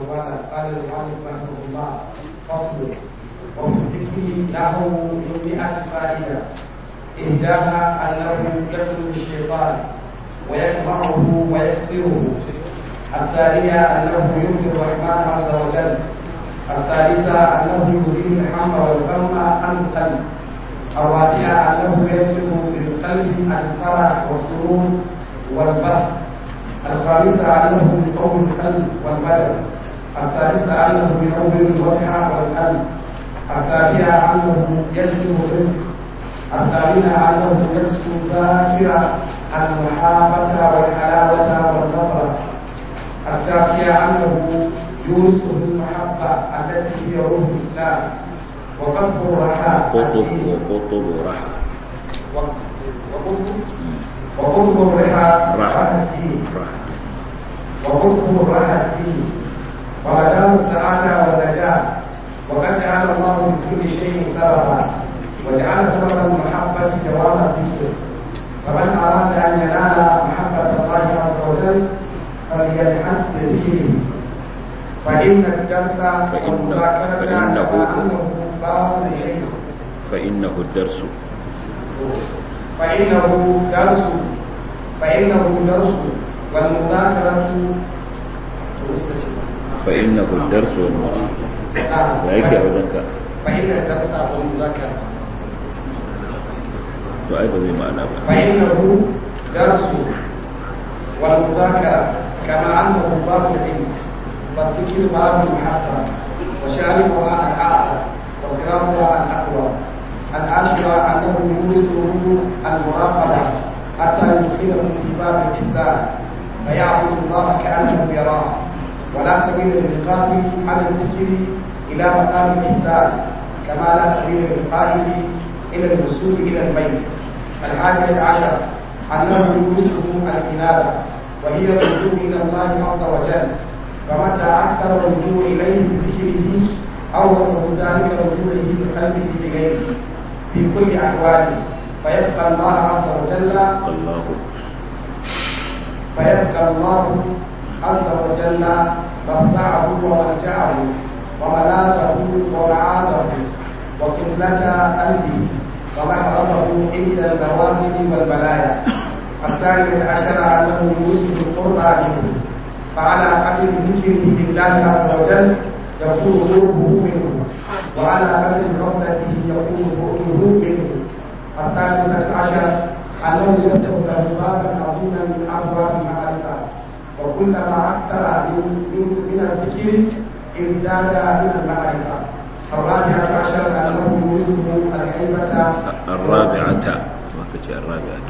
ومالا قال المؤلف رحمه الله فصل وفي الذكر له من مئة فائدة إهداها أنه يقتل الشيطان ويجمعه ويكسره الثانية أنه يرضي الرحمن عز وجل الثالثة أنه يريد الحم والغم عن القلب الرابعة أنه يجلب بالقلب الفرح والسرور والبسط الخامسة أنه يقوي القلب والبدن السادسة أنه ينور الوجه والقلب السابعة أنه يجلب الرزق الثامنة أنه يكسو الذاكرة المحابة والحلاوة والنظرة التاسعة أنه يورثه المحبة التي هي روح الإسلام وقطب الرحى قطب وقطب رحى وقطب وقطب الرحى رحى الدين رحى وقطب الرحى الدين ومدام السعادة والنجاة وقد جعل الله لكل شيء سببا وجعل سبب المحبة جواب الذكر فمن أراد أن ينال محبة الله عز وجل فليلحق بذكره فإن الدرس والمذاكرة فإنه- كما أنه باب إليه فإنه الدرس فإنه درس فإنه درس والمذاكرة فإنه الدرس والمذاكرة نعم. da yake a wajenka فإن الدرس والمذاكرة to ai ba zai ma'ana ba فإنه درس والمذاكرة كما أنه باب العلم والذكر باب المحبة وشاربها الأعلى وصراطها الأقوى العاشرة أنه يورثه المراقبة حتى يدخله في باب الإحسان فيعبد الله كأنه يراه ولا سبيل للقائل عن الذكر إلى مقام الإحسان كما لا سبيل للقائل إلى الوصول إلى البيت الحادية عشر أنه يورثه الإنابة وهي الرجوع إلى الله عز وجل فمتى أكثر الرجوع إليه بذكره أورثه ذلك رجوعه بقلبه بغيره في كل أحواله فيبقى الله عز وجل الله فيبقى الله عز وجل مفزعه وملجأه وملاذه ومعاذه وقبلة قلبه ومحرمه عند النوازل والبلايا الثانية عشر أنه يوجد القربى منه فعلى قدر ذكره لله عز وجل يكون قربه منه وعلى قدر غفلته يكون بعده منه الثالثة عشر أنه يفتح له بابا عظيما من أبواب المعرفة وكلما أكثر من من- من الذكر ازداد من المعرفة الرابعة عشر أنه يوجد الهيبة الرابعة ما كتي الرابعة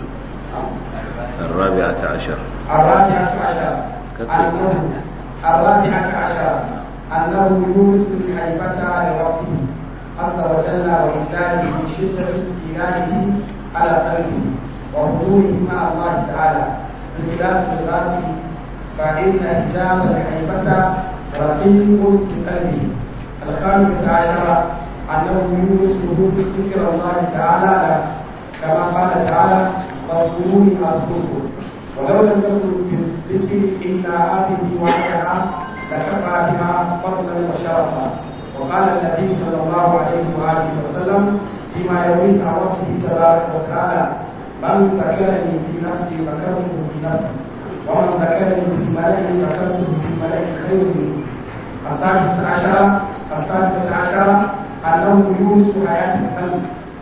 الرابعة عشر الرابعة عشر أنه الرابعة عشر أنه يورث الهيبة لربه عز وجل وإجلاله من شدة استيلائه على قلبه وحضوره مع الله تعالى بخلاف الغاب فإن حجاب الهيبة رقيق في قلبه الخامسة عشرة أنه يورثه ذكر الله تعالى له كما قال تعالى فاذكروني أذكركم ولو لم يكن في الذكر إلا هذه وحدها لكفى بها فضلا وشرفا وقال النبي صلى الله عليه وآله وسلم فيما يرويه عن ربه تبارك وتعالى من ذكرني في نفسي ذكرته في نفسي ومن ذكرني في ملئ ذكرته في ملئ خير منه السادسة عشرة السادسة عشرة أنه يورث حياة القلب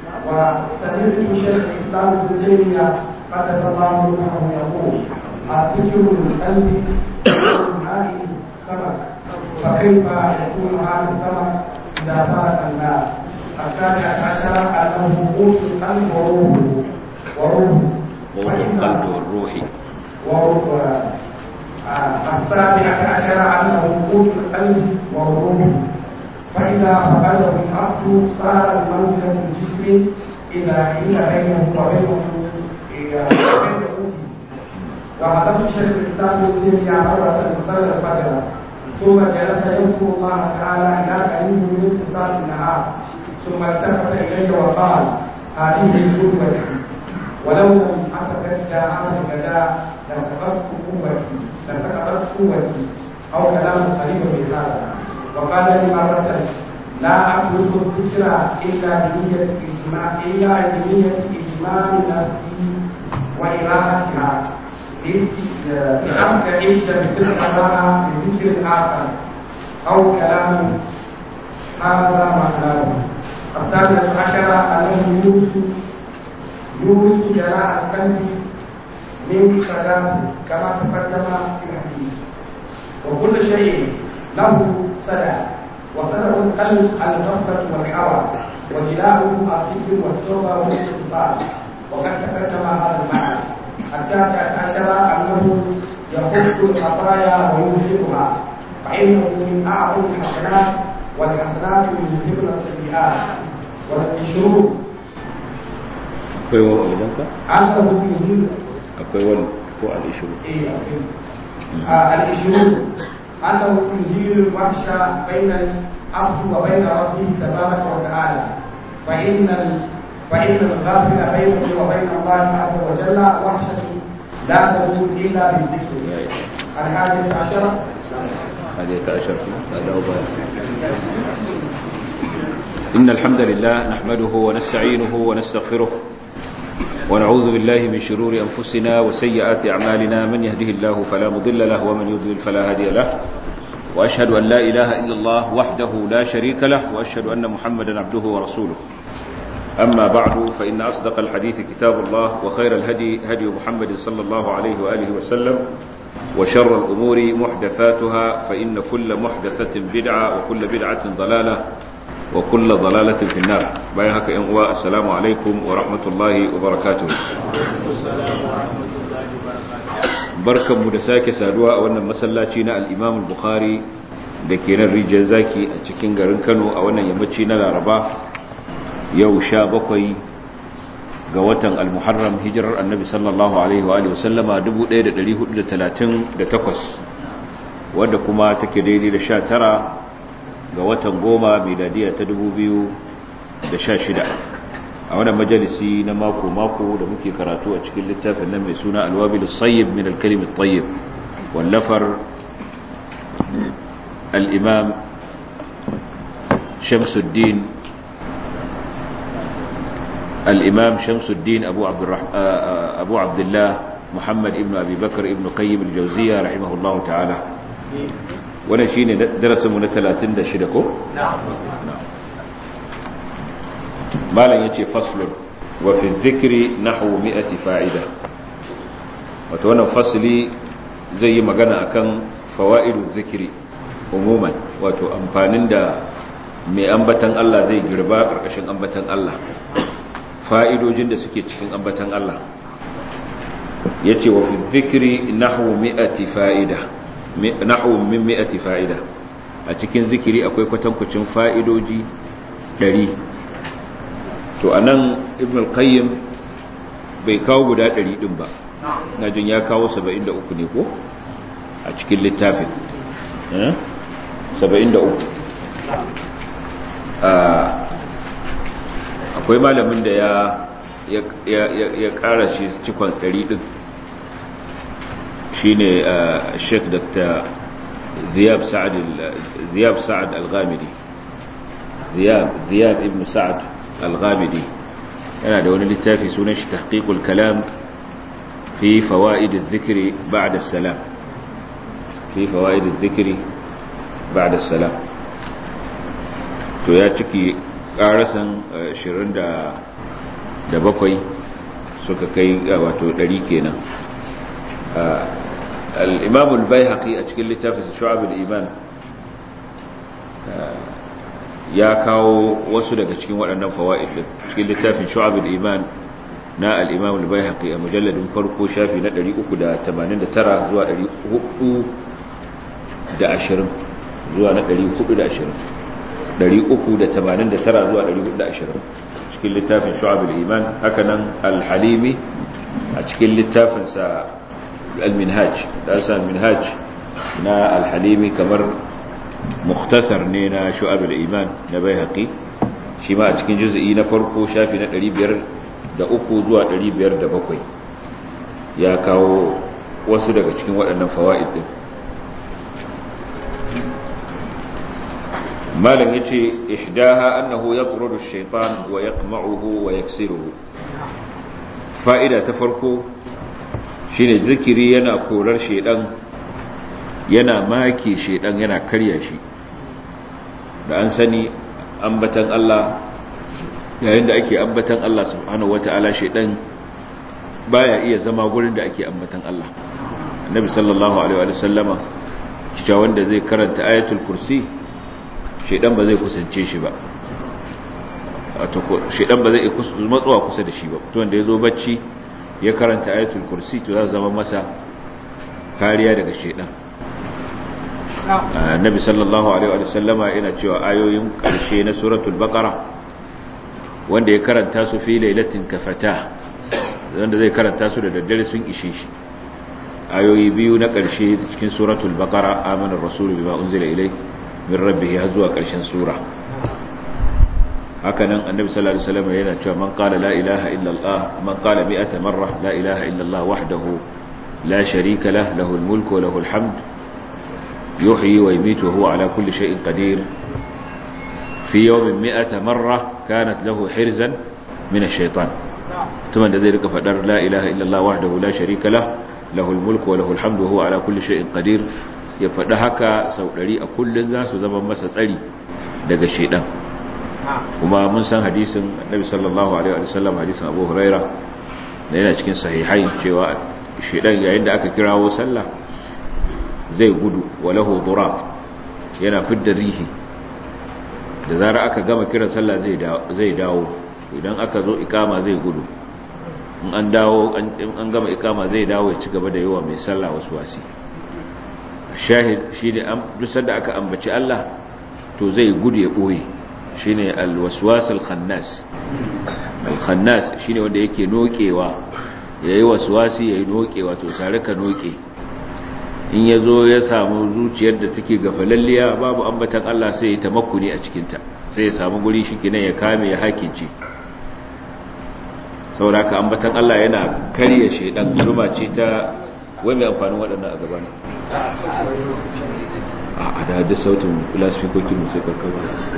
وسمعت شيخ الإسلام ابن تيمية قدس الله روحه يقول الذكر للقلب الماء سمك فكيف يكون هذا السمك إذا ترك الماء السابعة عشرة أنه قوت القلب وروحه وروحه قوت وإن- القلب والروح وهو آه، السابعة عشر أنه قوت القلب والروح فإذا فقده العبد صار بمنزلة الجسم إذا حيل بينه وبينه إذا بين قوته وهدفت شيخ الإسلام ابن تيمية مرة صلى الفجر ثم جلس يذكر الله تعالى إلى قريب من انتصار النهار ثم التفت إلي وقال هذه القدوة ولو لم أتبت هذا الغداء لسقطت قوتي لسقطت قوتي أو كلام قريب من هذا وقال لي مرة لا أترك الذكر إلا بنية إجماع إلا بنية إجماع نفسي وإراحتها لأستعيد بتلك المرة بذكر آخر أو كلام هذا معناه الثالث عشر أنه يورث يورث جلاء القلب من صلاة كما تقدم في الحديث وكل شيء له سدى وسدى القلب الغفلة والحوى وجلاؤه الذكر والتوبة والاستغفار وقد تقدم هذا المعنى التاسع عشر أنه يخف الخطايا ويذهبها فإنه من أعظم الحسنات والحسنات يذهبن السيئات والعشرون akwai wa wajenka أنه يذهب akwai wani ko al'ishiru إيه، آه، العشرون أنه يزيل الوحش بين العبد وبين ربه تبارك وتعالى فإن ال... فإن الغافل بينه وبين الله عز وجل وحشة لا تزول إلا بالذكر الحادث عشر هذه عشر هذا هو إن الحمد لله نحمده ونستعينه ونستغفره ونعوذ بالله من شرور أنفسنا وسيئات أعمالنا من يهده الله فلا مضل له ومن يضلل فلا هادي له وأشهد أن لا إله إلا الله وحده لا شريك له وأشهد أن محمدا عبده ورسوله أما بعد فإن أصدق الحديث كتاب الله وخير الهدي هدي محمد صلى الله عليه وآله وسلم وشر الأمور محدثاتها فإن كل محدثة بدعة وكل بدعة ضلالة وكل ضلالة في النار بايهك إنواء السلام عليكم ورحمة الله وبركاته barkan mu da sake saduwa a wannan masallaci na al-Imam al-Bukhari da ke nan rijiyar zaki a cikin garin Kano a wannan yammaci na Laraba yau sha bakwai ga watan al-Muharram hijirar Annabi sallallahu alaihi wa alihi wasallama 1438 wadda kuma take daidai da 19 ga watan goma miladiya ta 2016 a wannan majalisi na mako-mako da muke karatu a cikin littafin nan mai suna alwabil sayyib min al-kalim at-tayyib wallafar al-imam Shamsuddin al-imam Shamsuddin Abu Abdurrahman Abu Abdullah Muhammad ibn Abi Bakr ibn Qayyim al-Jawziyya rahimahullahu ta'ala wannan shine darasin mu na 36 ko malam yace faslun wa fi dhikri nahwu mi'ati fa'ida wato wannan fasli zai yi magana akan fawaidu zikri umuman wato amfanin da mai ambatan Allah zai girba karkashin ambatan Allah fa'idojin da suke cikin ambatan Allah yace wa fi dhikri nahwu mi'ati fa'ida nahwu min mi'ati fa'ida a cikin zikiri akwai kwatankwacin fa'idoji 100 to anan ibn al-qayyim bai kawo guda 100 din ba na jin ya kawo 73 ne ko a cikin littafin eh 73 akwai malamin da ya ya ya kara shi cikon 100 din shine Sheikh Dr. Ziyab Sa'ad Ziyab Sa'ad Al-Ghamidi Ziyab Ziyab ibn Sa'ad Al-Ghamidi yana da wani littafi sunan shi Tahqiqul Kalam fi Fawaid adh-Dhikr ba'da as-Salam fi Fawaid adh-Dhikr ba'da as-Salam to ya ciki karasan 27 suka kai wato 100 kenan الإمام البيهقي أتكلم لتافة شعب الإيمان ya kawo wasu daga cikin waɗannan fawa'id din cikin littafin shu'abul iman na al-imam al-baihaqi a mujalladin farko shafi na 389 zuwa 420 zuwa na 420 389 zuwa 420 cikin littafin shu'abul iman hakanan al-halimi a cikin littafin sa al-minhaj da sa al-minhaj na al-halimi kamar muktasar ne na shu'abul iman na baihaqi shi ma a cikin juz'i na farko shafi na 503 zuwa 507 ya kawo wasu daga cikin waɗannan fawaid din malam yace ihdaha annahu yatrudu ash-shaytan wa yaqma'uhu wa yaksiruhu fa'ida ta farko shine zikiri yana korar shedan yana make shedan yana karya shi da an sani ambatan Allah yayin da ake ambatan Allah subhanahu wata'ala shedan baya iya zama gurin da ake ambatan Allah annabi sallallahu alaihi wa sallama cewa wanda zai karanta ayatul kursi shedan ba zai kusance shi ba wato shedan ba zai matsuwa kusa da shi ba to wanda yazo bacci ya karanta ayatul kursi to za zama masa kariya daga shedan annabi sallallahu alaihi wa sallama yana cewa ayoyin karshe na suratul baqara wanda ya karanta su fi lailatin kafata wanda zai karanta su da daddare sun ishe shi ayoyi biyu na karshe cikin suratul baqara amanar rasulu bima unzila ilai min rabbihi har zuwa karshen sura haka nan annabi sallallahu alaihi wasallam yana cewa man qala la ilaha illa allah man qala mi'ata marra la ilaha illa allah wahdahu la sharika lah lahu al-mulku wa lahu al-hamd yuhyi wa yumiitu wa huwa ala kulli shay'in qadir fi yawmin mi'ata marra kanat lahu hirzan min ash-shaytan tuman da zai rika fadar la ilaha illa allah wahdahu la sharika lah lahu al-mulku wa lahu al-hamd wa huwa ala kulli shay'in qadir ya faɗi haka sau ɗari a kullum za su zama masa tsari daga shaidan kuma mun san hadisin annabi sallallahu alaihi wa sallam hadisin abu huraira da yana cikin sahihai cewa shaidan yayin da aka kirawo sallah zai gudu walahu durat yana fidda rihi da zara aka gama kiran sallah zai dawo idan aka zo ikama zai gudu in an dawo an gama ikama zai dawo ya ci gaba da yawa mai sallah wasu wasi shahid shi ne duk da aka ambaci Allah to zai gudu ya ɓoye shi ne alwaswas alkhannas alkhannas shi ne wanda yake nokewa ya yi waswasi ya yi nokewa to tare ka noke in ya zo ya samu zuciyar da take gafalalliya babu ambatan Allah sai ya tamakuni a cikinta sai ya samu guri shi kinan ya kame ya hakince sauraka ambatan Allah yana karya shaidan zurma ce ta wai mai amfanin waɗannan a gabana a da da sautin lasfikokin mu sai karkarwa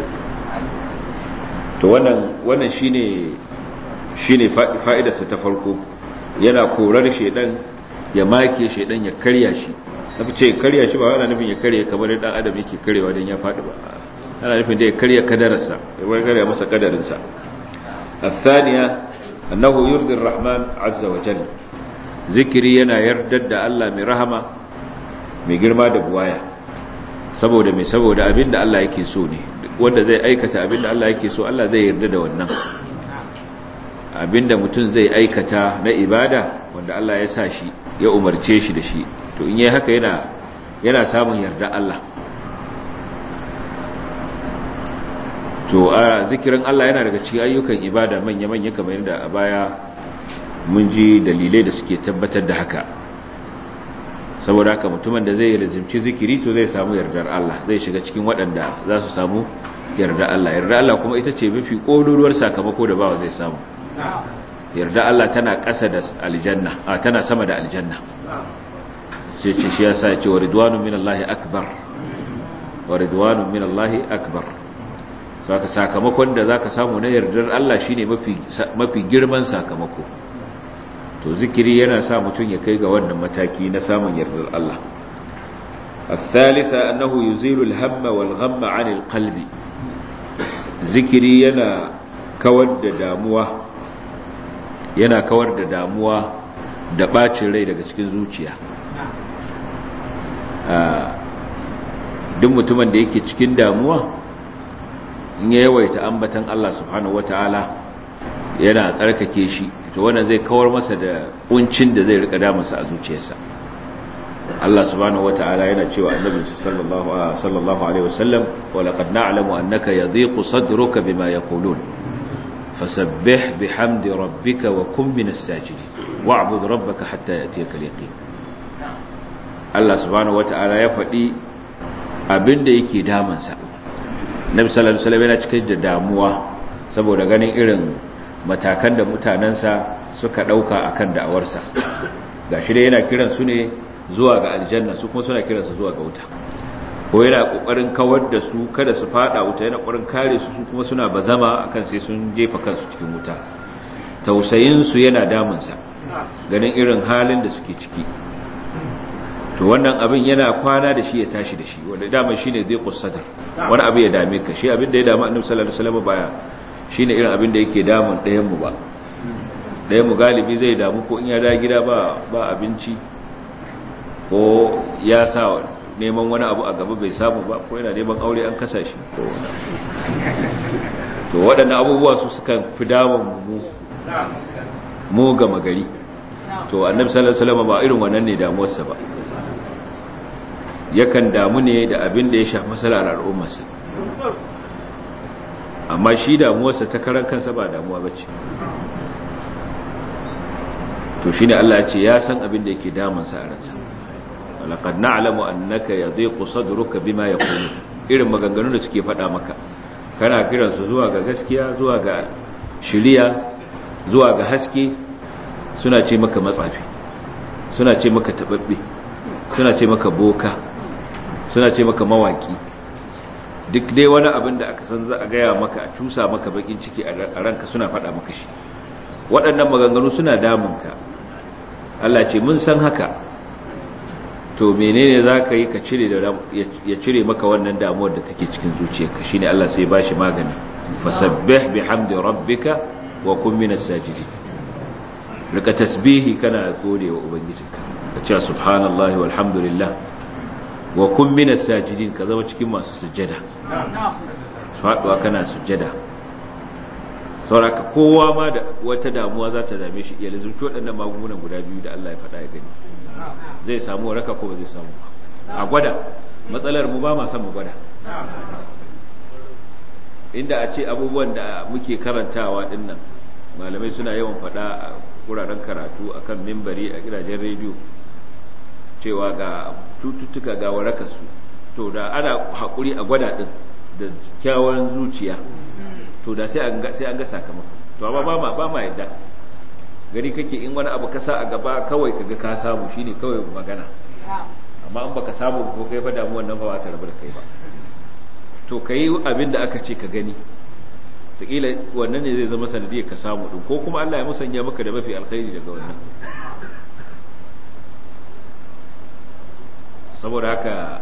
to wannan wannan shine shine fa'idarsa ta farko yana korar shedan ya make shedan ya karya shi nafi ce karya shi ba yana nufin ya karya kamar dan adam yake karyewa dan ya faɗi ba ana nufin da ya karya kadararsa ya karya masa kadarinsa الثانية أنه يرضي الرحمن عز وجل zikiri yana yardar da Allah mai rahama mai girma da buwaya saboda mai saboda abinda Allah yake so ne wanda zai aikata abinda Allah yake so Allah zai yarda da wannan abinda mutum zai aikata na ibada wanda Allah ya sa shi ya umarce shi da shi to in yi haka yana yana samun yarda Allah to a zikirin Allah yana daga cikin ayyukan ibada manya-manya kamar yadda a baya mun ji dalilai da suke tabbatar da haka saboda haka mutumin da zai lazimci zikiri to zai samu yardar Allah zai shiga cikin waɗanda za su samu yarda Allah yarda Allah kuma ita ce mafi ƙololuwar sakamako da bawa zai samu yarda Allah tana ƙasa da aljanna a tana sama da aljanna sai ce shi yasa ya ce wa ridwanun min Allah akbar wa ridwanun min Allah akbar saka sakamakon da zaka samu na yardar Allah shine mafi mafi girman sakamako to zikiri yana sa mutum ya kai ga wannan mataki na samun yardar Allah الثالثة أنه يزيل الهم والغم عن القلب ذكري ينا كود داموة ينا كود داموة da bacin rai daga cikin zuciya duk mutumin da yake cikin damuwa in ya yawaita ambatan Allah subhanahu wataala yana tsarkake shi to wannan zai kawar masa da kuncin da zai rika damunsa a zuciyarsa Allah subhanahu wataala yana cewa annabi sallallahu sallallahu alaihi wasallam wa laqad na'lamu annaka yadhiqu sadruka bima yaqulun fasabbih bihamdi rabbika wa kun minas sajidin wa'bud rabbaka hatta ya'tiyaka al-yaqin Allah subhanahu wataala ya faɗi abinda yake damansa Nabi sallallahu alaihi wasallam yana cikin da damuwa saboda ganin irin matakan da mutanensa suka ɗauka a kan da'awarsa ga shi dai yana kiran su ne zuwa ga aljanna su kuma suna kiransa zuwa ga wuta ko yana kokarin kawar da su kada su fada wuta yana kokarin kare su kuma suna bazama akan sai sun jefa kansu cikin wuta tausayin su yana damun sa ganin irin halin da suke ciki to wannan abin yana kwana da shi ya tashi da shi wanda dama shine zai kussata wani abu ya dame ka shi abin da ya damu annabi sallallahu alaihi wasallam baya shine irin abin da yake damun ɗayan mu ba ɗayan mu galibi zai damu ko in ya da gida ba ba abinci ko ya sa neman wani abu a gaba bai samu ba ko yana neman aure an kasa shi ko to waɗannan abubuwa su suka fi damun mu mu gama gari to annabi sallallahu alaihi wasallam ba irin wannan ne damuwarsa ba yakan damu ne da abin da ya shafi masalar al'ummarsa amma shi damuwarsa ta karan kansa ba damuwa bace to shine Allah ya ce ya san abin da yake damunsa a ransa laqad na'lamu annaka yadhiqu sadruka bima yaqulu irin maganganun da suke faɗa maka kana kiran su zuwa ga gaskiya zuwa ga shiriya zuwa ga haske suna ce maka matsafi suna ce maka tababbe suna ce maka boka suna ce maka mawaki duk dai wani abin da aka san za a gaya maka a cusa maka bakin ciki a ranka suna faɗa maka shi waɗannan maganganu suna damunka Allah ce mun san haka to menene za ka yi ka cire da ya cire maka wannan damuwar da take cikin zuciyarka shine Allah sai ba shi magani fasabbih bihamdi rabbika wa kun minas sajidin rika tasbihi kana gode wa ubangijinka ka ce subhanallahi walhamdulillah wa kun minas sajidin ka zama cikin masu sujjada faduwa kana sujjada sauraka kowa ma da wata damuwa za ta dame shi iya lizurci waɗannan magungunan guda biyu da Allah ya faɗa ya gani zai samu raka ko ba zai samu a gwada matsalar mu ba ma san mu gwada inda a ce abubuwan da muke karantawa dinnan malamai suna yawan faɗa a wuraren karatu akan mimbari a gidajen rediyo cewa ga cututtuka ga warakarsu to da ana haƙuri a gwada ɗin da kyawun zuciya to da sai an ga sakamako to amma ba ma ba ma yadda gari kake in wani abu ka sa a gaba kawai kaga ka samu shine kawai magana amma in baka samu ko kai fa damuwar nan fa ba ta rabu da kai ba to kai abin da aka ce ka gani takila wannan ne zai zama sanadiyar ka samu din ko kuma Allah ya musanya maka da mafi alkhairi daga wannan saboda haka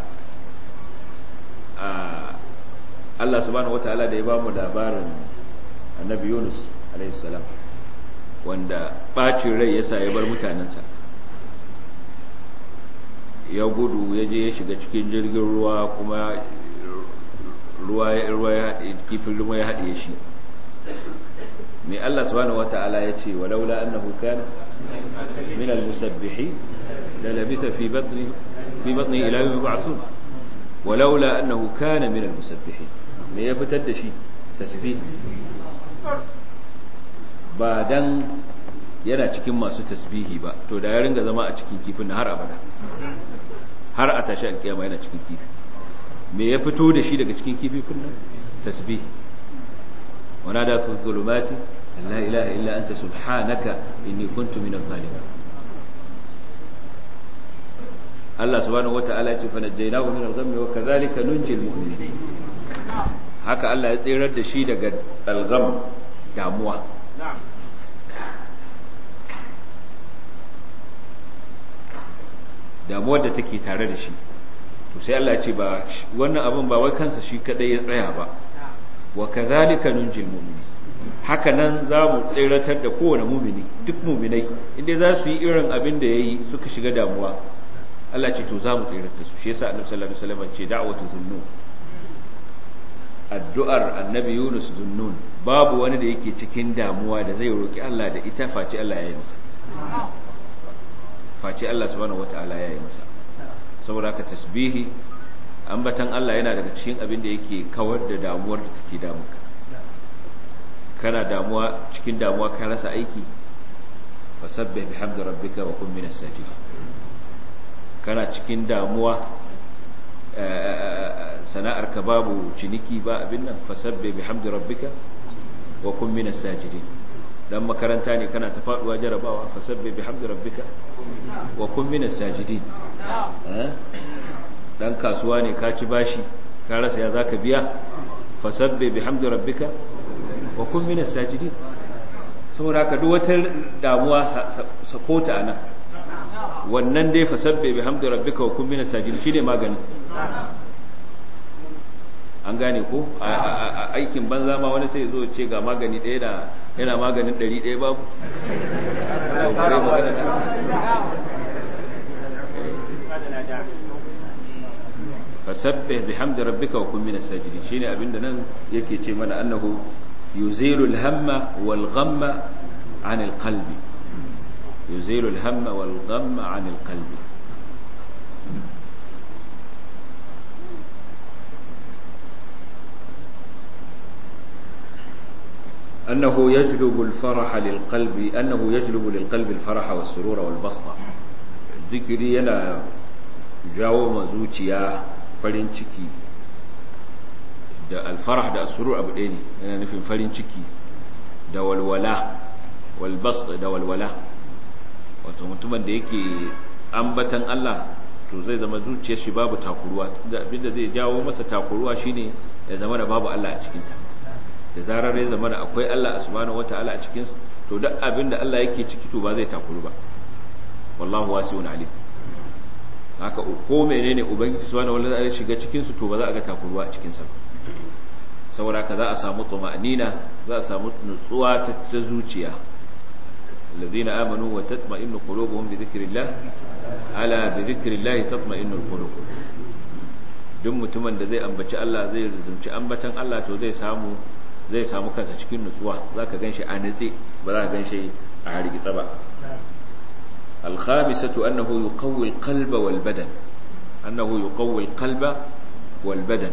Allah subhanahu wataala da ya bamu labarin annabi Yunus alaihi salam wanda bacin rai yasa ya bar mutanensa ya gudu ya je ya shiga cikin jirgin ruwa kuma ruwa ya kifin ruwa ya haɗe shi mai Allah subhanahu wata'ala ya ce walaula annahu kana min al-musabbihi la labitha fi batni fi batni ila yawm yub'athun walaula annahu kana min al-musabbihin me ya fitar da shi tasbih ba dan yana cikin masu tasbihi ba to da ya ringa zama a cikin kifin har abada har a tashi alkiyama yana cikin kifi me ya fito da shi daga cikin kifi kunnan tasbih wana da fi zulumati la ilaha illa anta subhanaka inni kuntu minadh zalimin Allah subhanahu wata'ala ya ce fa najjaynahu min al-ghammi wa kadhalika nunjil mu'minin haka Allah ya tsirar da shi daga al-gham damuwa damuwar da take tare da shi to sai Allah ya ce ba wannan abin ba wai kansa shi kadai ya tsaya ba wa kadhalika nunjil mu'minin haka nan za mu tsiratar da kowane mumini duk muminai inda za su yi irin abin da yayi suka shiga damuwa Allah ce to za mu tsiratar su shi yasa Annabi sallallahu alaihi wasallam ce da'watu zunnun addu'ar Annabi Yunus zunnun babu wani da yake cikin damuwa da zai roki Allah da ita face Allah ya yi masa face Allah subhanahu wata'ala ya yi masa saboda haka tasbihi ambatan Allah yana daga cikin abin da yake kawar da damuwar da take damuka kana damuwa cikin damuwa ka rasa aiki fasabbih bihamdi rabbika wa kun minas sajidin kana cikin damuwa sana'ar ka babu ciniki ba abin nan fasabbih bihamdi rabbika wa kun minas sajidin dan makaranta ne kana ta faduwa jarabawa fasabbih bihamdi rabbika wa kun minas sajidin dan kasuwa ne ka ci bashi ka rasa ya zaka biya fasabbe bihamdi rabbika wa kun minas sajidin saboda haka duk wata damuwa sakota anan wannan dai fasabbe bihamdi rabbika wa kun minas sajidin shine magani an gane ko a aikin banza ma wani sai zo ce ga magani ɗaya da yana maganin ɗari ɗaya babu fasabbih bihamdi rabbika wa kun minas sajidin shine abinda nan yake ce mana annahu yuzilu al-hamma wal ghamma 'an al-qalbi yuzilu al-hamma wal ghamma 'an al-qalbi أنه يجلب الفرح للقلب أنه يجلب للقلب الفرح والسرور والبسطة ذكري ينا jawo ma zuciya farin ciki da alfarah da asurur abu ɗaya ne yana nufin farin ciki da walwala walbas da walwala wato mutumin da yake ambatan Allah to zai zama zuciyar shi babu takuruwa abinda zai jawo masa takuruwa shine ya zama da babu Allah a cikinta da zarar ya zama da akwai Allah subhanahu wata'ala a cikin to duk abinda Allah yake ciki to ba zai takuru ba wallahu wasi'un alim haka ko menene ubangiji subhanahu wataala ya shiga cikin su to ba za a ga takuruwa a cikin sa saboda haka za a samu tuma'nina za a samu nutsuwa ta zuciya alladhina amanu wa tatma'innu qulubuhum bi dhikrillah ala bi dhikrillah tatma'innu alqulub duk mutumin da zai ambaci Allah zai rizumci ambatan Allah to zai samu zai samu kansa cikin nutsuwa zaka ganshi a nitse ba za ka ganshi a hargitsa ba الخامسة أنه يقوي القلب والبدن أنه يقوي القلب والبدن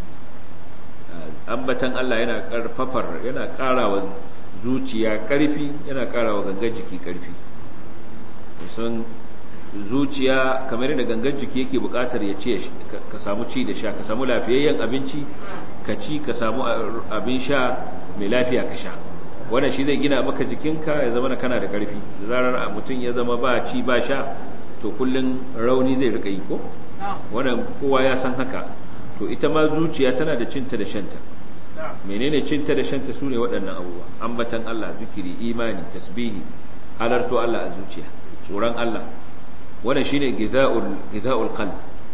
ambatan Allah yana karfafar yana karawa zuciya karfi yana karawa gangan jiki karfi sun zuciya kamar da gangan jiki yake bukatar ya ce ka samu ci da sha ka samu lafiyayyen abinci ka ci ka samu abin sha mai lafiya ka sha wannan shi zai gina maka jikinka ya zama kana da karfi da zarar mutum ya zama ba ci ba sha to kullun rauni zai rika yi ko wannan kowa ya san haka to ita ma zuciya tana da cinta da shanta menene cinta da shanta sune waɗannan abubuwa ambatan Allah zikiri imani tasbihi halarto Allah a zuciya tsoron Allah wannan shine gizaul gizaul qalb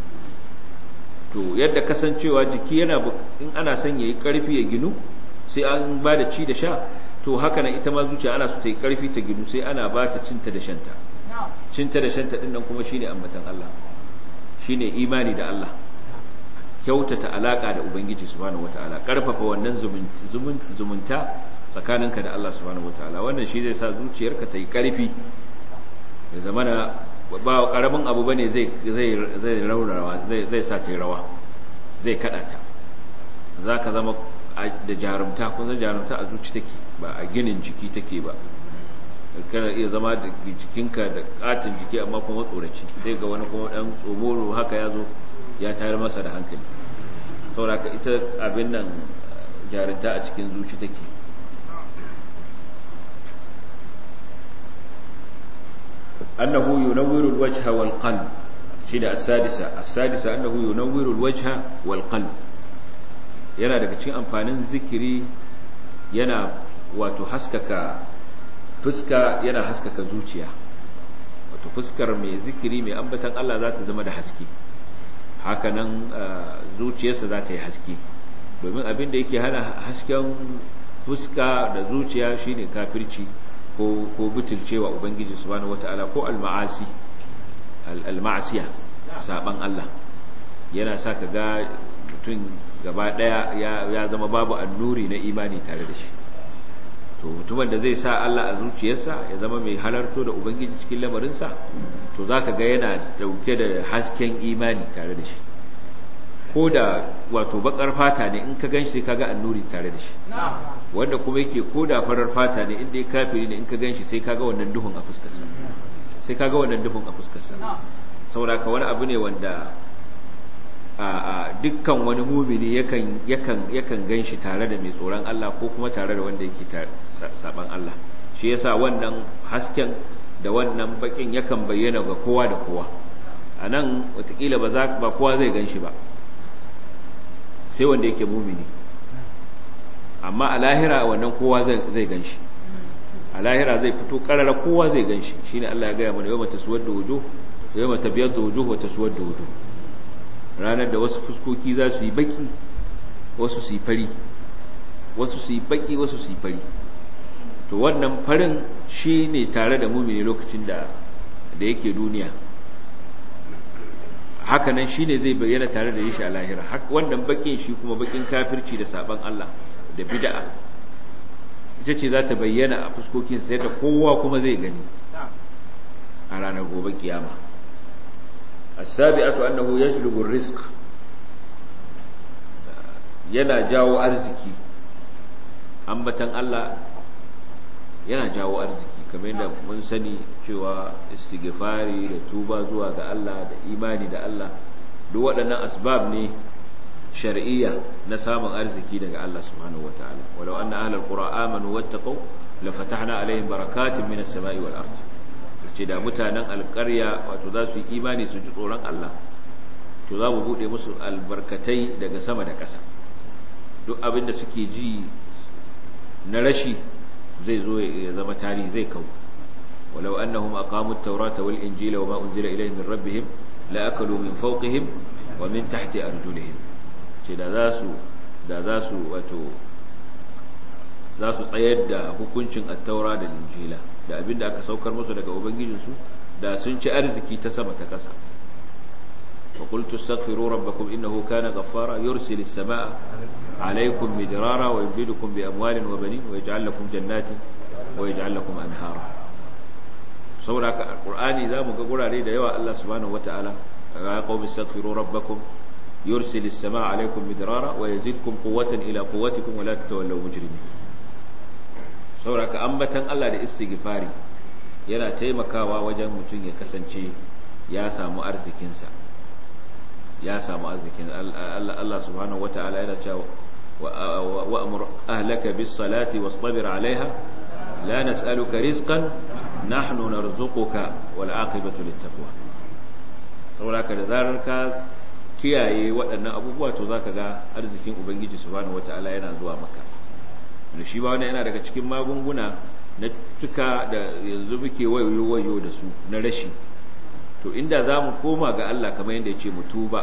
to yadda kasancewa jiki yana in ana son yayi karfi ya ginu sai an ba da ci da sha to haka nan ita ma zuciya ana so ta yi karfi ta ginu sai ana ba ta cinta da shanta cinta da shanta din nan kuma shine ambatan Allah shine imani da Allah kyautata alaka da ubangiji subhanahu wataala karfafa wannan zumunta tsakaninka da Allah subhanahu wataala wannan shi zai sa zuciyarka ta yi karfi ya zamana ba karamin abu bane zai zai zai raurawa zai zai sa ta rawa zai kada ta zaka zama da jarumta kun san jarumta a zuci take ba a ginin jiki take ba kana iya zama da jikinka da katin jiki amma kuma tsoraci sai ga wani kuma dan tsomoro haka ya zo ya tayar masa da hankali saboda ita abin nan jarumta a cikin zuci take أنه ينور الوجه والقلب شيء السادسة السادسة أنه ينور الوجه والقلب yana daga cikin amfanin zikiri yana wato haskaka fuska yana haskaka zuciya wato fuskar mai zikiri mai ambatan Allah za ta zama da haske hakanan zuciyarsa za ta yi haske domin abin da yake hana hasken fuska da zuciya shine kafirci ko ko butulcewa ubangiji subhanahu wataala ko al-ma'asi al-ma'asiya saban Allah yana sa ka ga mutum gaba daya ya zama babu annuri na imani tare da shi to mutumin da zai sa Allah a zuciyarsa ya zama mai halarto da ubangiji cikin lamarinsa to zaka ga yana dauke da hasken imani tare da shi ko da wato bakar fata ne in ka ganshi ka ga annuri tare da shi wanda kuma yake ko da farar fata ne inda ya kafiri ne in ka ganshi sai ka ga wannan duhun a fuskarsa sai ka ga wannan duhun a fuskarsa saboda ka wani abu ne wanda a dukkan wani mumini yakan yakan yakan ganshi tare da mai tsoron Allah ko kuma tare da wanda yake saban Allah shi yasa wannan hasken da wannan bakin yakan bayyana ga kowa da kowa a nan watakila ba za ba kowa zai gan shi ba sai wanda yake mumini amma a lahira wannan kowa zai gan shi a lahira zai fito karara kowa zai gan shi shine Allah ya gaya mana yau mata suwar da wujo yau mata biyar da wujo wata suwar da wujo ranar da wasu fuskoki za su yi baki wasu su yi fari wasu su yi baki wasu su yi fari to wannan farin shi ne tare da mumini lokacin da da yake duniya hakanan shi ne zai bayyana tare da shi a lahira wannan bakin shi kuma bakin kafirci da saban Allah da bid'a ita ce za ta bayyana a fuskokin sai da kowa kuma zai gani a ranar gobe kiyama as-sabi'atu annahu yajlubu ar-rizq yana jawo arziki ambatan Allah yana jawo arziki kamar yadda mun sani cewa istighfari da tuba zuwa ga Allah da imani da Allah duk waɗannan asbab ne shar'iyya na samun arziki daga Allah subhanahu wataala walau anna ahlal qura amanu wattaqu la fatahna alaihim barakatin minas samai wal ard ce da mutanen alƙarya wato za su yi imani su ji tsoron Allah to za mu bude musu albarkatai daga sama da ƙasa duk abin da suke ji na rashi zai zo ya zama tarihi zai kawo walau annahum aqamu at-taurata wal injila wama unzila ilayhim min rabbihim la akalu min fawqihim wa min tahti arjulihim ce da za su da za su wato za su tsayar da hukuncin at-taura da injila da abinda aka saukar musu daga ubangijinsu da sun ci arziki ta sama ta ƙasa وقلت استغفروا ربكم إنه كان غفارا يرسل السماء عليكم مدرارا ويمددكم بأموال وبنين ويجعل لكم جنات ويجعل لكم أنهارا saboda haka alqur'ani zamu ga gurare da yawa Allah subhanahu wataala ya qaumi astaghfiru rabbakum yursil as-samaa alaykum midrara wa yazidkum quwwatan ila quwwatikum wa la tatawallaw mujrimin saboda haka ambatan Allah da istighfari yana taimakawa wajen mutum ya kasance ya samu arzikinsa ya samu arzikin Allah subhanahu wataala yana cewa wa amur ahlaka bis salati wastabir alaiha la nas'aluka rizqan nahnu narzuquka wal aqibatu lit taqwa saboda da zarar ka kiyaye waɗannan abubuwa to zaka ga arzikin ubangiji subhanahu wataala yana zuwa maka da shi ba wannan yana daga cikin magunguna na tuka da yanzu muke wayo wayo da su na rashi to inda za mu koma ga Allah kamar yadda ya ce mu tuba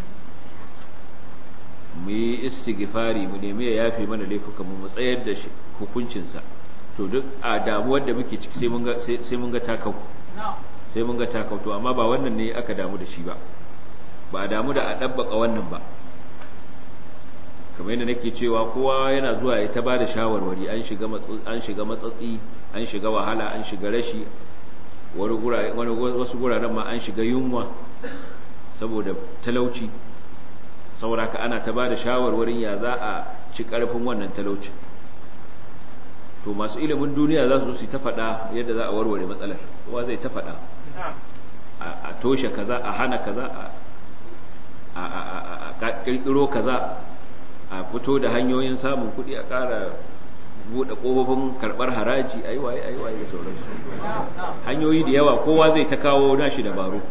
mu yi istighfari mu nemi ya yafe mana laifuka mu tsayar da hukuncinsa to duk a damuwar da muke ciki sai mun ga sai mun ga takau sai mun ga takau to amma ba wannan ne aka damu da shi ba ba a damu da a dabbaka wannan ba kamar yadda nake cewa kowa yana zuwa ya ta bada shawarwari an shiga an shiga matsatsi an shiga wahala an shiga rashi wani gurare wani wasu guraren ma an shiga yunwa saboda talauci saboda ka ana ta bada shawarwarin ya za a ci karfin wannan talauci to masu ilimin duniya za su su ta faɗa yadda za a warware matsalar kowa zai ta faɗa a toshe kaza a hana kaza a kirkiro kaza a fito da hanyoyin samun kuɗi a ƙara buɗe ƙofofin karɓar haraji a yi waye a yi waye da sauransu hanyoyi da yawa kowa zai ta kawo nashi dabaru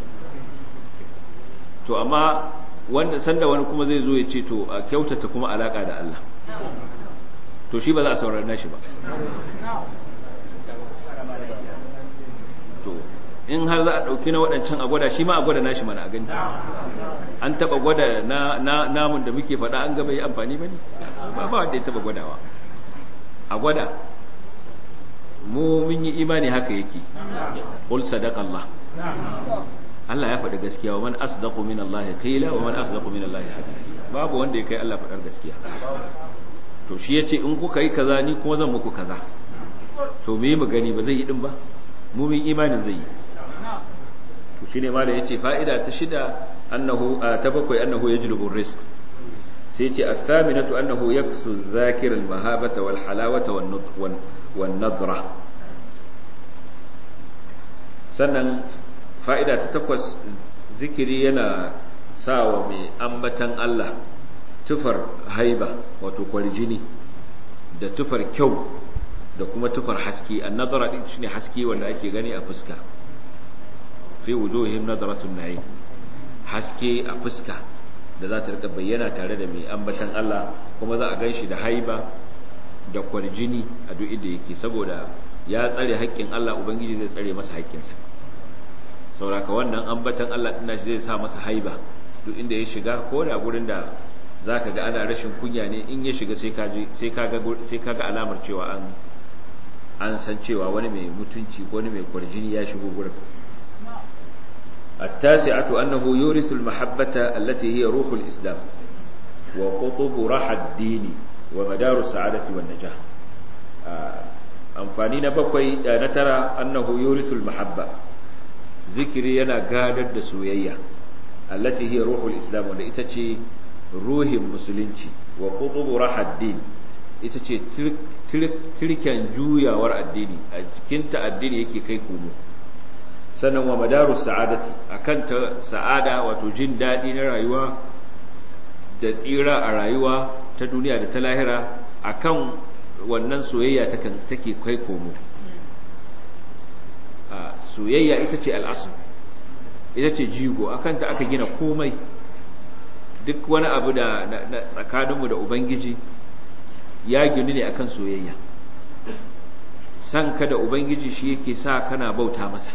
to amma wanda sanda wani kuma zai zo ya ce to a kyautata kuma alaƙa da Allah to shi ba za a saurari nashi ba to in har za a ɗauki na waɗancan a gwada shi ma a gwada nashi mana a gani an taɓa gwada na namun da muke faɗa an gaba yi amfani ba ne ba ba wanda ya taɓa gwadawa a gwada mu mun yi imani haka yake qul sadaqa Allah Allah ya faɗi gaskiya wa man asdaqu min Allah qila wa man asdaqu min Allah hadith babu wanda ya kai Allah faɗar gaskiya to shi yace in kuka yi kaza ni kuma zan muku kaza to me mu gani ba zai yi din ba mu mun imanin zai yi to shine malai yace fa'ida ta shida annahu ta bakwai annahu yajlubu rizq sai yace athaminatu annahu yaksu zakir al mahabata wal halawata wan nutq wan nadra sannan fa'ida ta takwas zikiri yana sawa mai ambatan Allah tufar haiba wato kwarjini da tufar kyau da kuma tufar haske an nadara din shine haske wanda ake gani a fuska fi wujuhihim nadaratun na'im haske a fuska da za ta rika bayyana tare da mai ambatan Allah kuma za a gan shi da haiba da kwarjini a duk inda yake saboda ya tsare haƙƙin Allah ubangiji zai tsare masa haƙƙinsa sauraka wannan ambatan Allah ɗin shi zai sa masa haiba duk inda ya shiga ko da gurin da za ka ga ana rashin kunya ne in ya shiga sai ka ga alamar cewa an an san cewa wani mai mutunci ko wani mai kwarjini ya shigo gurin التاسعة أنه يورث المحبة التي هي روح الإسلام وقطب راحة الدين ومدار السعادة والنجاح أنفانين بقوي نترى أنه يورث المحبة ذكري ينا قادر دسويية التي هي روح الإسلام ولإتتي روح المسلمين وقطب راحة الدين itace tirken juyawar addini a cikinta addini yake kai komo sannan wa madaru sa'adati akan ta sa'ada wato jin daɗi na rayuwa da tsira a rayuwa ta duniya da ta lahira akan wannan soyayya take kai komo soyayya ita ce al'asu ita ce jigo akan ta aka gina komai duk wani abu da tsakaninmu da ubangiji ya gini ne akan soyayya san ka da ubangiji shi yake sa kana bauta masa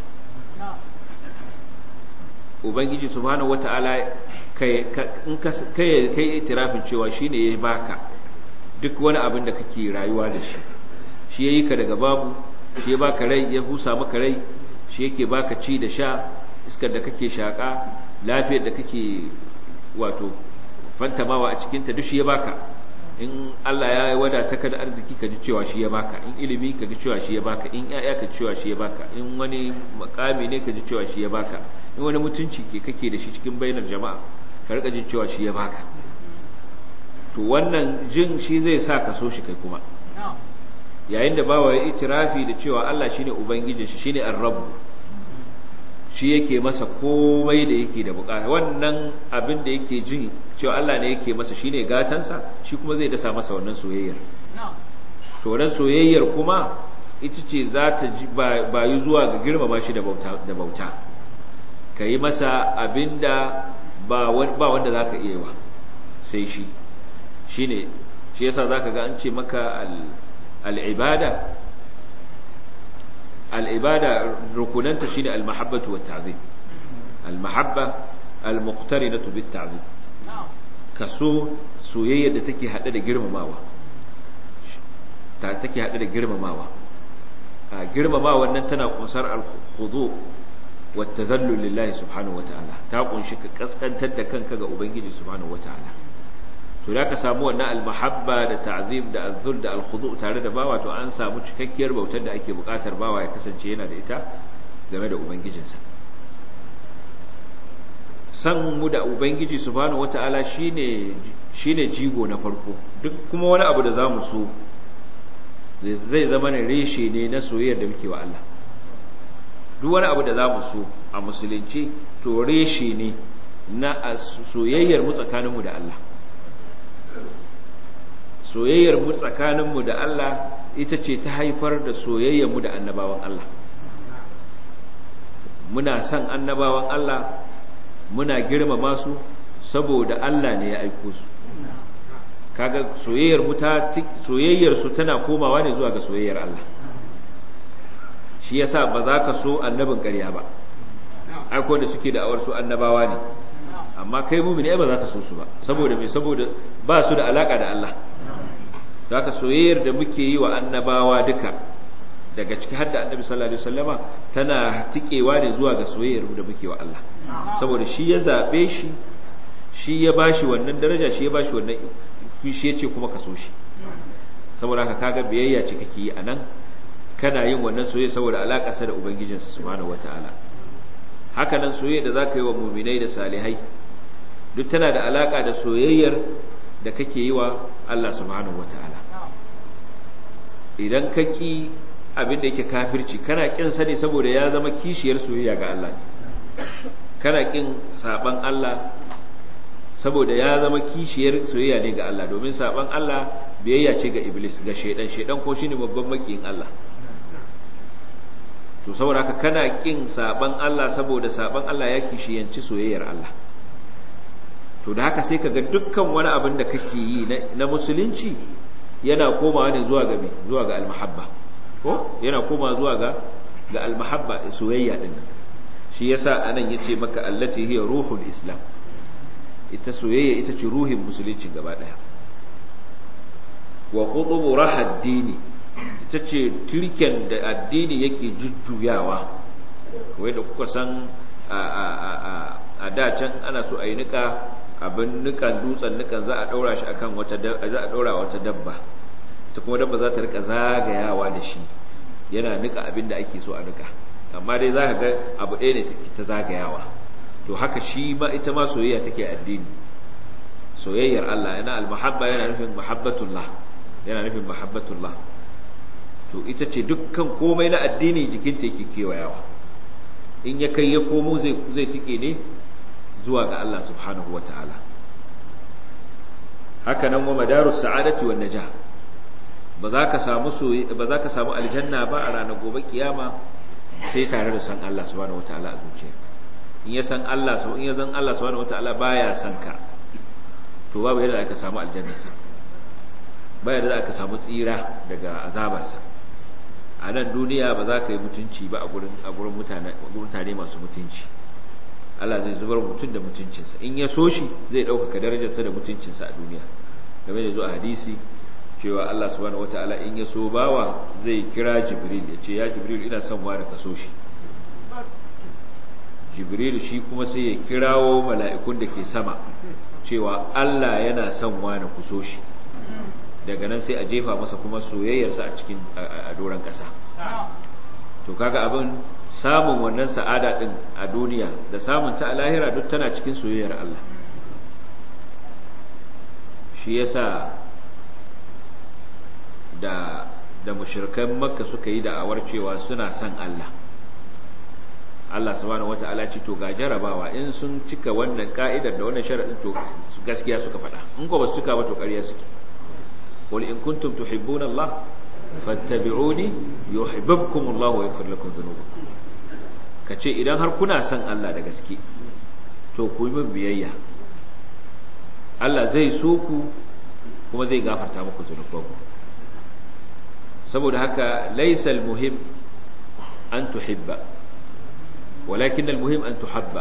ubangiji subhanahu wata'ala kai in kai kai itirafin cewa shine ya baka duk wani abin da kake rayuwa da shi shi yayi ka daga babu shi ya baka rai ya husa maka rai shi yake baka ci da sha iskar da kake shaka lafiyar da kake wato fantamawa a cikin ta duk shi ya baka in Allah ya wadata ka da arziki ka ji cewa shi ya baka in ilimi ka ji cewa shi ya baka in ƴaƴa ka ji cewa shi ya baka in wani makami ne ka ji cewa shi ya baka in wani mutunci ke kake da shi cikin bainar jama'a ka rika jin cewa shi ya baka to wannan jin shi zai sa ka so shi kai kuma yayin da bawa ya itirafi da cewa Allah shine ubangijin shi shine ar-rabb shi yake masa komai da yake da bukata wannan abin da yake jin cewa Allah ne yake masa shine gatansa shi kuma zai dasa masa wannan soyayyar to wannan soyayyar kuma ita ce za ta bayu zuwa ga girmama shi da bauta da bauta kai masa abinda ba ba wanda zaka iya wa sai shi shine shi yasa zaka ga an ce maka al-ibada al-ibada rukunanta shine al-mahabbatu wat-ta'zim al-mahabba al-muqtarinatu bit-ta'zim kaso soyayya da take hade da girmamawa ta take hade da girmamawa a girmamawa nan tana kunsar al-khudu wat-tadhallul lillahi subhanahu wata'ala ta kunshi ka kaskantar da kanka ga ubangiji subhanahu wata'ala to da ka samu wannan al-mahabba da ta'zim da az-zul da al-khudu tare da bawa to an samu cikakkiyar bautar da ake bukatar bawa ya kasance yana da ita game da ubangijinsa san mu da ubangiji subhanahu wata'ala shine shine jigo na farko duk kuma wani abu da zamu so zai zama ne reshe ne na soyayyar da muke wa Allah duk wani abu da zamu so a musulunci to reshe ne na soyayyar mu tsakaninmu da Allah soyayyar mu tsakaninmu da Allah ita ce ta haifar da soyayyar mu da annabawan Allah muna son annabawan Allah muna girmama su saboda Allah ne ya aiko su kaga soyayyar mu ta soyayyar su tana komawa ne zuwa ga soyayyar Allah shi yasa ba za ka so annabin ƙarya ba aiko da suke da awar su annabawa ne amma kai mumini ba za ka so su ba saboda me saboda ba su da alaka da Allah zaka soyayyar da muke yi wa annabawa duka daga ciki har da annabi sallallahu alaihi wasallama tana tikewa ne zuwa ga soyayyar da muke wa Allah saboda shi ya zabe shi shi ya bashi wannan daraja shi ya bashi wannan shi yace kuma ka so shi saboda haka kaga biyayya ce kake yi anan kana yin wannan soyayya saboda alakarsa da ubangijinsa subhanahu wataala haka nan soyayya da zaka yi wa mu'minai da salihai duk tana da alaka da soyayyar da kake yi wa Allah subhanahu wataala idan ka ki abin da yake kafirci kana kin sa ne saboda ya zama kishiyar soyayya ga Allah kana kin saban Allah saboda ya zama kishiyar soyayya ne ga Allah domin saban Allah biyayya ce ga iblis ga shaidan shaidan ko shine babban makiyin Allah to saboda haka kana kin saban Allah saboda saban Allah ya kishiyanci soyayyar Allah to da haka sai kaga dukkan wani abin da kake yi na musulunci yana komawa ne zuwa ga zuwa ga almahabba ko yana komawa zuwa ga ga almahabba soyayya din shi yasa anan yace maka allati hiya ruhul islam ita soyayya ita ce ruhin musulunci gaba daya wa qutubu rahad dini ita ce turken da addini yake jujjuyawa kawai da kuka san a da can ana so a yi nika abin nikan dutsen nikan za a daura shi akan wata za a daura wata dabba ta kuma dabba za ta rika zagayawa da shi yana nika abin da ake so a nika amma dai za ka ga abu ɗaya ne ta zagayawa to haka shi ma ita ma soyayya take addini soyayyar Allah yana al-mahabba yana nufin mahabbatullah yana nufin mahabbatullah to ita ce dukkan komai na addini jikinta yake kewayawa in ya kai ya komo zai zai tike ne zuwa ga Allah subhanahu wataala haka nan wa madarus sa'adati wan najah ba za ka samu ba za ka samu aljanna ba a ranar gobe kiyama sai tare da san Allah subhanahu wataala a zuciya in ya san Allah so in ya san Allah subhanahu wataala baya san ka to babu yadda aka samu aljanna sa baya da aka samu tsira daga azabarsa a nan duniya ba za ka yi mutunci ba a gurin a gurin mutane mutane masu mutunci Allah zai zubar mutum da mutuncinsa in ya so shi zai ɗaukaka darajarsa da mutuncinsa a duniya game da zuwa hadisi cewa Allah subhanahu wataala in ya so bawa zai kira Jibril ya ce ya Jibril ina son wani ka so shi Jibril shi kuma sai ya kirawo mala'ikun da ke sama cewa Allah yana son wani ku so shi daga nan sai a jefa masa kuma soyayyarsa a cikin a doron ƙasa to kaga abin samun wannan sa'ada din a duniya da samun ta a lahira duk tana cikin soyayyar Allah shi yasa da da mushrikan makka suka yi da'awar cewa suna son Allah Allah subhanahu wata'ala ce to ga jarabawa in sun cika wannan ka'idar da wannan sharadin to gaskiya suka faɗa in ko ba su cika ba to ƙarya suke qul in kuntum tuhibbuna Allah fattabi'uni yuhibbukum Allah wa yaghfir lakum dhunubakum kace idan har kuna son Allah da gaske to ku yi min biyayya Allah zai so ku kuma zai gafarta muku zunubanku saboda haka laysa almuhim an tuhibba walakin almuhim an tuhabba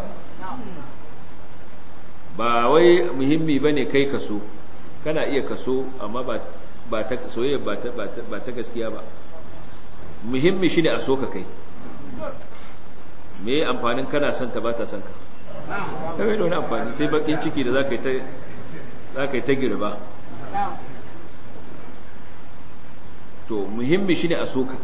ba wai muhimmi bane kai kaso kana iya kaso amma ba ba ta soyayya ba ta ba ta gaskiya ba muhimmi shine a so ka kai me amfanin kana son ta ba ta son ka kai da wani amfani sai bakin ciki da zaka yi ta zaka yi ta girba to muhimmi shine a soka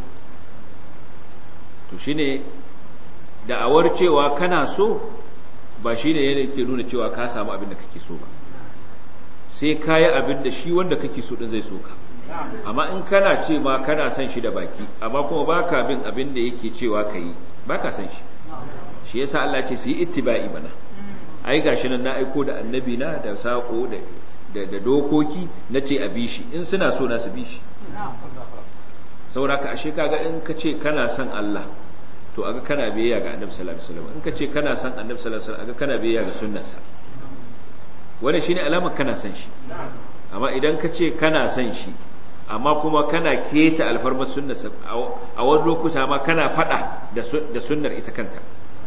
to shine da'awar cewa kana so ba shine yana ke nuna cewa ka samu abin da kake so ba sai kayi abin da shi wanda kake so din zai so ka amma in kana ce ma kana son shi da baki amma kuma baka bin abin da yake cewa kai baka son shi shi yasa Allah ce su yi ittiba'i bana ai gashi nan na aiko da annabi na da sako da da dokoki na ce a bi shi in suna so na su bi shi sauraka ashe kaga in ka ce kana son Allah to aga kana biyayya ga annabi sallallahu alaihi wasallam in ka ce kana son annabi sallallahu alaihi wasallam aga kana biyayya ga sunnarsa wannan shine alamar kana son shi amma idan ka ce kana son shi amma kuma kana keta alfarmar sunnarsa a wani lokuta ma kana fada da sunnar ita kanta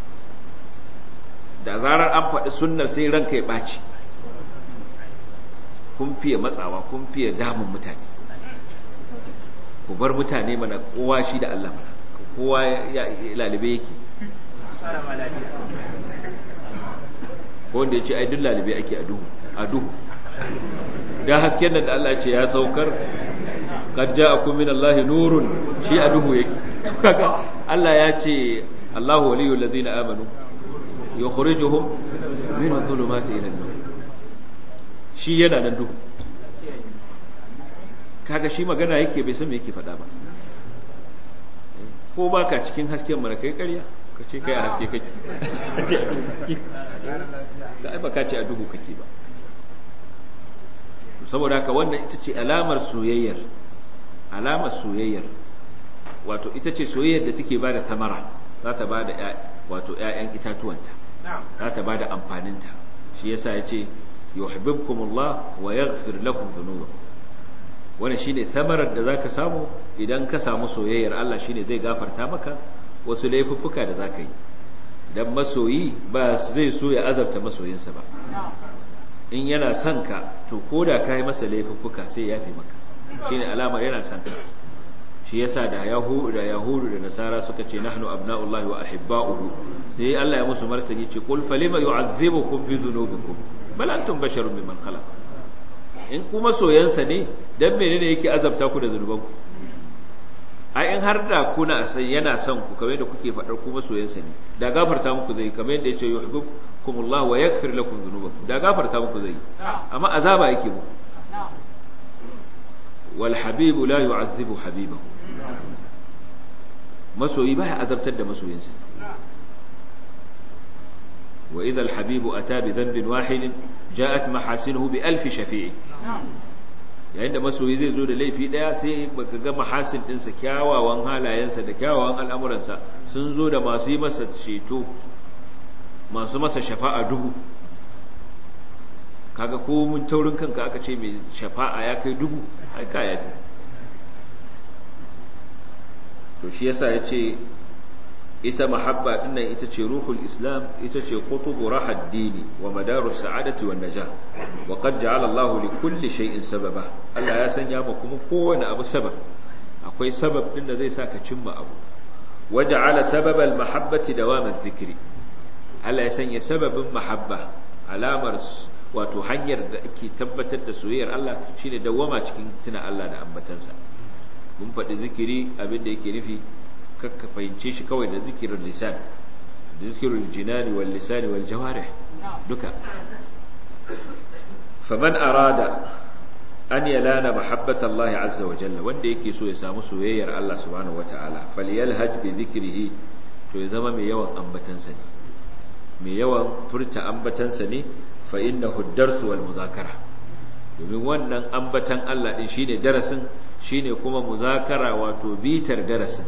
da zarar an faɗi sunnar sai ranka ya ɓaci kun fiye matsawa kun fiye damun mutane ku bar mutane mana kowa shi da Allah mana kowa ya lalibe yake ko wanda ya ce ai duk lalibe ake a duhu a duhu da hasken nan da Allah ce ya saukar qad ja'akum min Allah nurun shi a duhu yake kaga Allah ya ce Allahu waliyul ladina amanu yukhrijuhum min adh-dhulumati ila an-nur shi yana nan duhu kaga shi magana yake bai san me yake faɗa ba ko baka cikin hasken mana kai ƙarya ka ce kai a haske kake ka ai baka ce a duhu kake ba saboda haka wannan ita ce alamar soyayyar alamar soyayyar wato ita ce soyayyar da take bada tamara za ta bada wato ƴaƴan itatuwanta za ta bada amfaninta shi yasa ya ce yuhibbukumullah wa yaghfir lakum dhunubakum wannan shine samarar da zaka samu idan ka samu soyayyar Allah shine zai gafarta maka wasu laifuffuka da zaka yi dan masoyi ba zai so ya azabta masoyinsa ba in yana son ka to koda kai masa laifuffuka sai ya yafe maka shine alamar yana son ka shi yasa da yahudu da yahudu da nasara suka ce nahnu abna'ullahi wa ahibba'uhu sai Allah ya musu martani ce qul falima yu'azzibukum bi dhunubikum bal antum basharun mimman khalaq in kuma soyansa ne dan menene yake azabta ku da zunubanku ai in har da kuna san yana son ku kamar da kuke fadar kuma soyansa ne da gafarta muku zai kamar yadda yace yuhibbukumullahu wa yaghfir lakum dhunubakum da gafarta muku zai amma azaba yake muku wal habibu la yu'azzibu habibahu masoyi baya azabtar da masoyinsa wa idha al-habibu ata bi dhanbin wahidin ja'at mahasinuhu bi alf shafi'i yayin da masoyi zai zo da laifi daya sai baka ga mahasin dinsa kyawawan halayensa da kyawawan al'amuransa sun zo da masu yi masa ceto masu masa shafa'a dubu kaga ko mun taurin kanka aka ce mai shafa'a ya kai dubu ai ka yafi to shi yasa yace ita mahabba dinnan ita ce ruhul islam ita ce qutubu rahad dini wa madaru sa'adati wan najah wa qad ja'ala Allahu li kulli shay'in sababa Allah ya sanya ma kuma kowane abu sabab akwai sabab din da zai saka cimma abu wa ja'ala sababal mahabbati dawam adh-dhikri Allah ya sanya sababin mahabba alamar wato hanyar da ake tabbatar da soyayyar Allah shine dawama cikin tuna Allah da ambatansa mun faɗi zikiri abinda yake nufi kakka fahimce shi kawai da zikirin lisan da zikirin jinani wal lisani wal jawarih duka faman arada an yalana mahabbata Allah azza wa jalla wanda yake so ya samu soyayyar Allah subhanahu wataala falyalhaj bi zikrihi to ya zama mai yawan ambatansa ne mai yawan furta ambatansa ne fa innahu ad-darsu wal muzakara domin wannan ambatan Allah din shine darasin shine kuma muzakara wato bitar darasin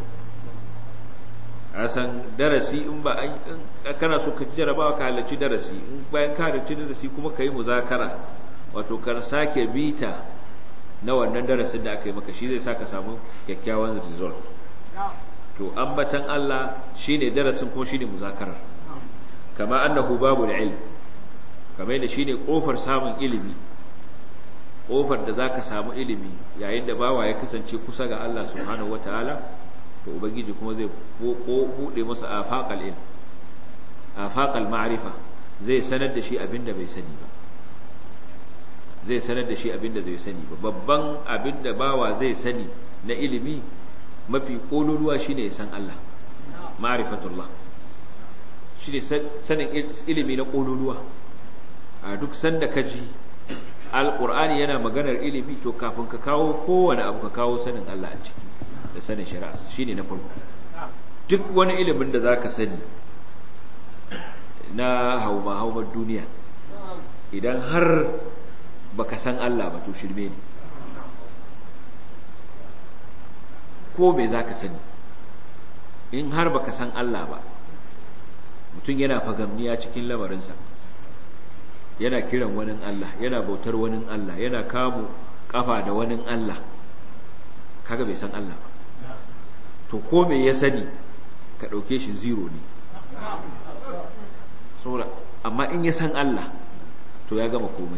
asan darasi in ba an kana so ka jarabawa ka halarci darasi in bayan ka halarci darasi kuma ka yi muzakara wato ka sake bita na wannan darasin da aka yi maka shi zai sa ka samu kyakkyawan result to ambatan Allah shine darasin kuma shine muzakarar kama annahu babul ilm kamar da shine kofar samun ilimi kofar da zaka samu ilimi yayin da bawa ya kasance kusa ga Allah subhanahu wataala to ubangiji kuma zai bude masa afaqal ilm afaqal ma'rifa zai sanar da shi abinda bai sani ba zai sanar da shi abinda zai sani ba babban abinda bawa zai sani na ilimi mafi kololuwa shine ya san Allah ma'rifatullah shine sanin ilimi na kololuwa a duk sanda kaji alqur'ani yana maganar ilimi to kafin ka kawo kowane abu ka kawo sanin Allah a ciki da sanin shari'a shine na farko duk wani ilimin da zaka sani na hauma haumar duniya idan har baka san Allah ba to shirme ne ko me zaka sani in har baka san Allah ba mutum yana fagamniya cikin lamarinsa yana kiran wani Allah yana bautar wani Allah yana kamu kafa da wani Allah kaga bai san Allah ba to ko me ya sani ka ɗauke shi zero ne saboda amma in ya san Allah to ya gama komai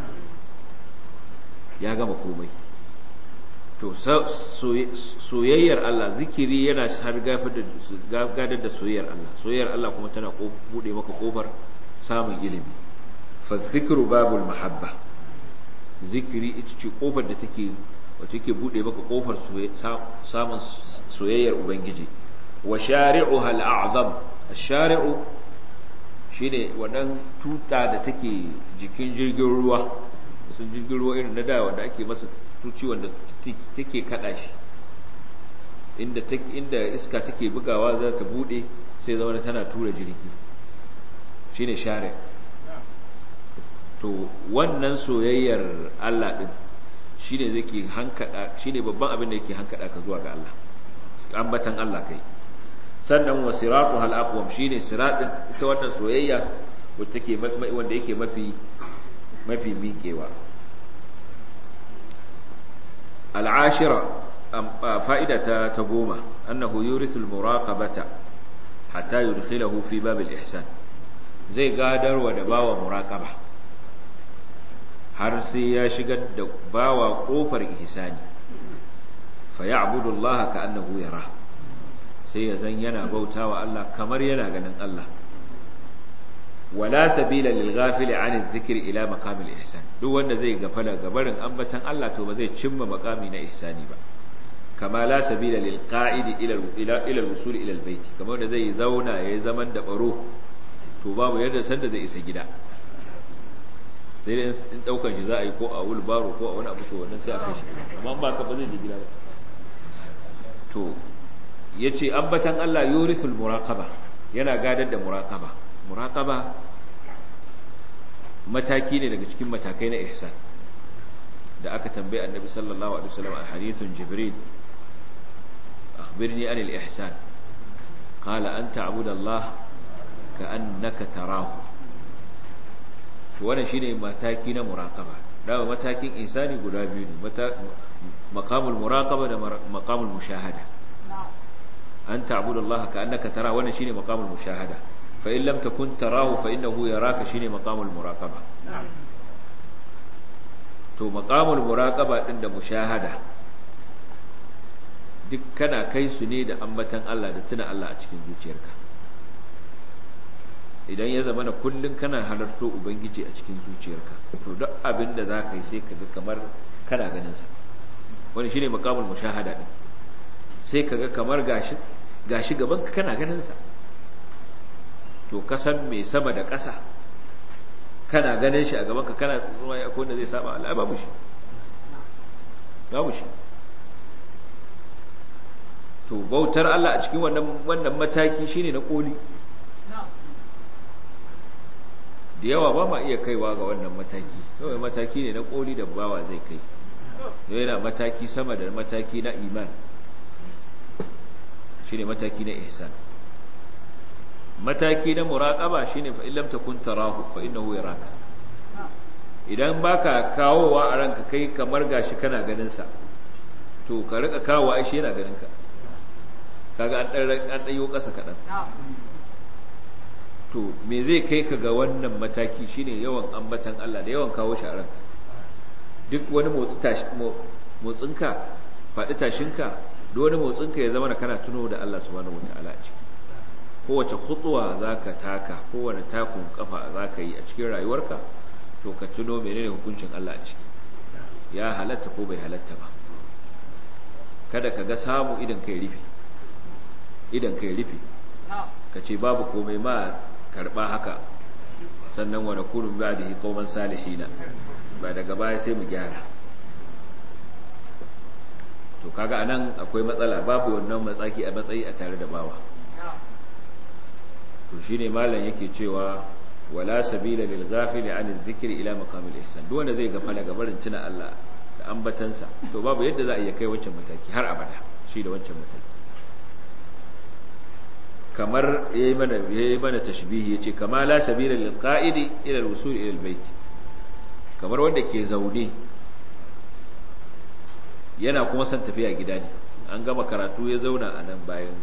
ya gama komai to soyayyar Allah zikiri yana har gadar da soyayyar Allah soyayyar Allah kuma tana bude maka kofar samun ilimi fa zikru babul mahabba zikiri ita ce kofar da take wato yake bude maka kofar samun soyayyar ubangiji wa shari'uha al'azam ash-shari'u shine wannan tuta da take jikin jirgin ruwa sun jirgin ruwa irin na da wanda ake masa tuci wanda take kada shi inda inda iska take bugawa za ta bude sai zama tana tura jirgi shine share to wannan soyayyar Allah din shine zake hankada shine babban abin da yake hankada ka zuwa ga Allah ambatan Allah kai sannan wa siratu hal aqwam shine siratin ita wannan soyayya wacce take wanda yake mafi mafi miƙewa al'ashira fa'ida ta ta goma annahu yurisul muraqabata hatta yudkhilahu fi babil ihsan zai gadarwa da bawa muraqaba har sai ya shigar da bawa kofar ihsani fa ya'budu Allah ka'annahu yara sai ya zan yana bautawa Allah kamar yana ganin Allah wala sabila lil ghafil an adh-dhikri ila maqam al-ihsan duk wanda zai gafala gabarin ambatan Allah to ba zai cimma maqami na ihsani ba kama la sabila lil qa'id ila ila ila al-wusul ila al-bayt kamar da zai zauna yayi zaman da baro to babu yadda sanda zai isa gida sai dai in daukan shi za a yi ko a wulbaro ko a wani abu to wannan sai a kai shi amma ba ka ba zai je gida ba to yace ambatan Allah yurisul muraqaba yana gadar da muraqaba muraqaba mataki ne daga cikin matakai na ihsan da aka tambaye annabi sallallahu alaihi wasallam a hadithun jibril akhbirni anil ihsan qala an ta'budu Allah ka'annaka tarahu to wannan shine mataki na muraqaba dawa matakin ihsani guda biyu ne maqamul muraqaba da maqamul mushahada an ta'budu Allah ka'annaka tarahu wannan shine maqamul mushahada fa in lam takun tarahu fa innahu yaraka shine maqamul muraqaba to maqamul muraqaba din da mushahada duk kana kai su ne da ambatan Allah da tuna Allah a cikin zuciyarka idan ya zama na kullun kana halarto ubangiji a cikin zuciyarka to duk abin da za ka yi sai ka ga kamar kana ganin sa wani shine maqamul mushahada din sai ka ga kamar gashi gashi gaban ka kana ganin sa to kasan mai sama da ƙasa kana ganin shi a gaban ka kana tsoron ya wanda zai saba Allah babu shi babu shi to bautar Allah a cikin wannan wannan mataki shine na koli da yawa ba ma iya kaiwa ga wannan mataki kawai mataki ne na koli da bawa zai kai yana mataki sama da mataki na iman shine mataki na ihsan mataki na muraqaba shine fa illam takun tarahu fa innahu yaraka idan baka kawowa a ranka kai kamar gashi kana ganin sa to ka rika kawowa ai shi yana ganin ka kaga an dan an dayo kasa kadan to me zai kai ka ga wannan mataki shine yawan ambatan Allah da yawan kawo shi a ranka duk wani motsi tashi motsinka faɗi tashinka duk wani motsinka ya zama kana tuno da Allah subhanahu wataala a ciki kowace khutsuwa zaka taka kowane takun kafa zaka yi a cikin rayuwarka to ka tuno menene hukuncin Allah a ciki ya halatta ko bai halatta ba kada ka ga samu idan kai rufe idan kai rufe ka ce babu komai ma karba haka sannan wa nakunu ba'dihi qauman salihina ba daga baya sai mu gyara to kaga anan akwai matsala babu wannan matsaki a matsayi a tare da bawa to shine malam yake cewa wala sabila lil ghafili an dhikri ila maqam al ihsan duk wanda zai gafala gabarin tuna Allah da ambatansa to babu yadda za a iya kai wancan mataki har abada shi da wancan mataki kamar yayi mana yayi mana tashbihi yace kama la sabila lil qa'idi ila al wusul ila al bayt kamar wanda ke zaune yana kuma son tafiya gida ne an gama karatu ya zauna a nan bayan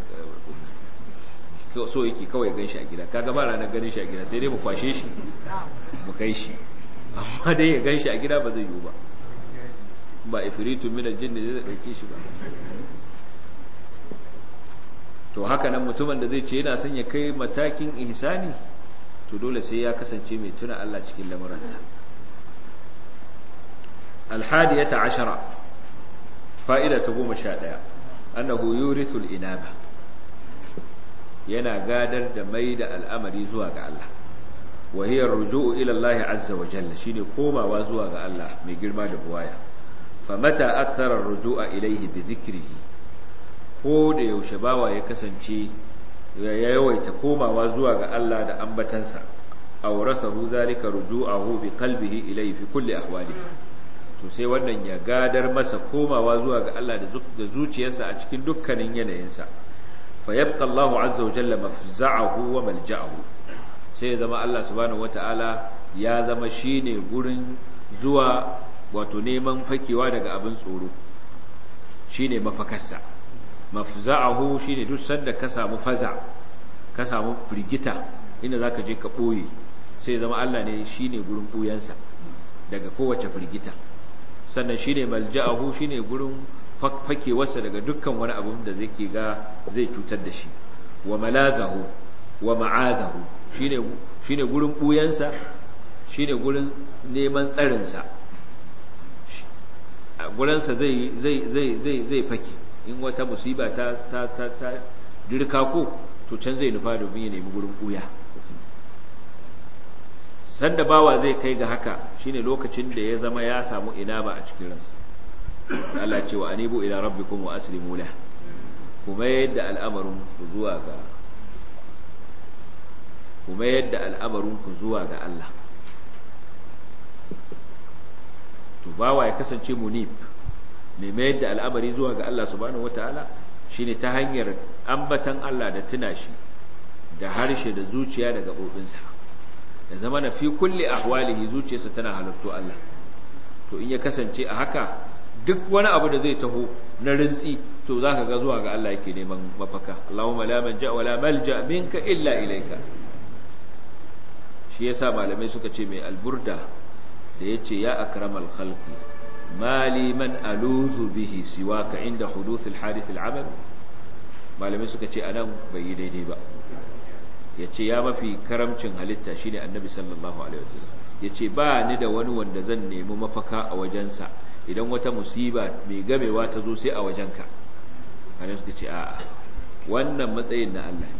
so yake kawai gan shi a gida kaga ba ranar ganin shi a gida sai dai mu kwashe shi mu kai shi amma dai ya gan shi a gida ba zai yiwu ba ba ifritun min aljinn da zai dauke shi ba to haka nan mutumin da zai ce yana son ya kai matakin ihsani to dole sai ya kasance mai tuna Allah cikin lamuransa الحادية عشرة فائدة قوم شادية أنه يورث الإنابة ينا قادر دميد الأمر زواج الله وهي الرجوع إلى الله عز وجل شيني قوما وزواج الله من قرما دبوايا فمتى أكثر الرجوع إليه بذكره ko da yaushe bawa ya kasance ya yawaita komawa zuwa ga Allah da ambatansa awrasahu zalika ruju'ahu bi qalbihi ilayhi fi kulli ahwalihi to sai wannan ya gadar masa komawa zuwa ga Allah da zuciyarsa a cikin dukkanin yanayinsa fa yabqa Allahu azza wa jalla mafza'ahu wa malja'ahu sai zama Allah subhanahu wata'ala ya zama shine gurin zuwa wato neman fakewa daga abin tsoro shine mafakarsa mafza'ahu shine duk sanda ka samu faza ka samu firgita inda zaka je ka boye sai zama Allah ne shine gurin buyansa daga kowace firgita sannan shine malja'ahu shine gurin fakewarsa daga dukkan wani abu da zai ke ga zai cutar da shi wa malazahu wa ma'adahu shine shine gurin buyansa shine gurin neman tsarinsa a gurinsa zai zai zai zai zai fake in wata musiba ta ta ta ta dirka ko to can zai nufa domin ya nemi gurin buya sanda bawa zai kai ga haka shine lokacin da ya zama ya samu inaba a cikin ransa Allah ce wa anibu ila rabbikum wa aslimu lahu kuma yadda al'amarin ku zuwa ga kuma yadda al'amarin ku zuwa ga Allah to bawa ya kasance munib mai mayar da al'amari zuwa ga Allah subhanahu wataala shine ta hanyar ambatan Allah da tuna shi da harshe da zuciya da gabobinsa da zama na fi kulli ahwalihi zuciyarsa tana halarto Allah to in ya kasance a haka duk wani abu da zai taho na rintsi to zaka ga zuwa ga Allah yake neman mafaka Allahumma la manja wa la malja minka illa ilayka shi yasa malamai suka ce mai alburda da yace ya akramal khalqi mali man aluzu bihi siwaka inda huduth alhadith alamal malamai suka ce anan bai yi daidai ba yace ya mafi karamcin halitta shine annabi sallallahu alaihi wasallam yace ba ni da wani wanda zan nemi mafaka a wajensa idan wata musiba mai gamewa ta zo sai a wajenka kana suka ce a'a wannan matsayin na Allah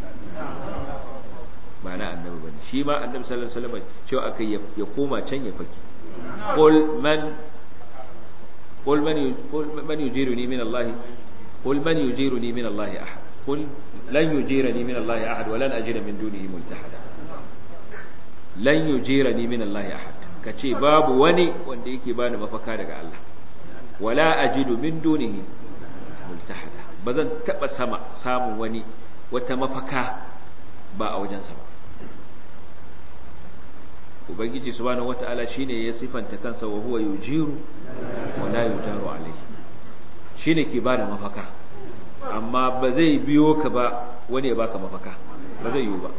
ba na annabi bane shi ma annabi sallallahu alaihi wasallam cewa akai ya koma can ya faki qul man qul man man yujiruni min Allah qul man yujiruni min Allah ahad qul lan yujirani min Allah ahad wa lan ajida min dunihi multahada lan yujirani min Allah ahad kace babu wani wanda yake bani mafaka daga Allah wala ajidu min dunihi multahada bazan taba sama samun wani wata mafaka ba a wajensa ba ubangiji subhanahu wataala shine ya sifanta kansa wa huwa yujiru wa la yujaru alayhi shine ke bada mafaka amma ba zai biyo ka ba wani ya baka mafaka ba zai yiwu ba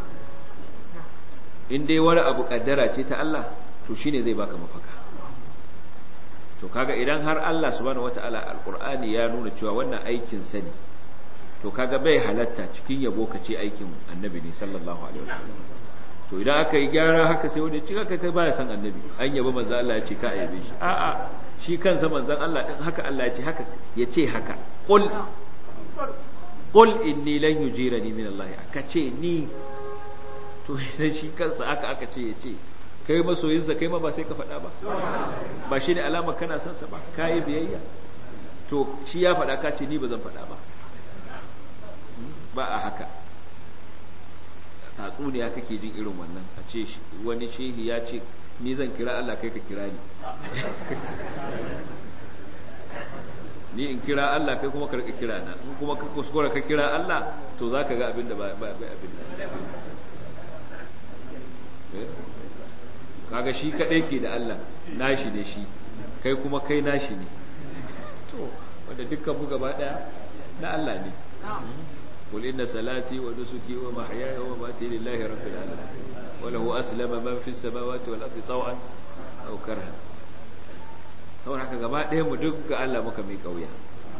in dai wani abu kaddara ce ta Allah to shine zai baka mafaka to kaga idan har Allah subhanahu wataala alqur'ani ya nuna cewa wannan aikin sani to kaga bai halatta cikin yabo ka ce aikin annabi ne sallallahu alaihi wasallam to idan aka yi gyara haka sai wanda cika kai baya san annabi an yaba manzo Allah ya ce ka yabe shi a'a shi kansa manzon Allah din haka Allah ya ce haka ya ce haka qul qul inni lan yujirani min Allah aka ce ni to idan shi kansa aka aka ce ya ce kai masoyinsa kai ma ba sai ka faɗa ba ba shi ne alama kana son sa ba ka yi biyayya to shi ya faɗa ka ce ni ba zan faɗa ba ba a haka tatsuniya kake jin irin wannan a ce wani shehi ya ce ni zan kira Allah kai ka kira ni ni in kira Allah kai kuma ka kira na in kuma ka kuskura ka kira Allah to za ka ga abin da ba abin da kaga shi kadai ke da Allah nashi ne shi kai kuma kai nashi ne to wanda dukkan mu gaba daya na Allah ne قل إن صلاتي ونسكي ومحياي ومماتي لله رب العالمين وله أسلم من في السماوات والأرض طوعا أو كرها saboda haka gaba ɗaya mu duk ga Allah muka mai kauya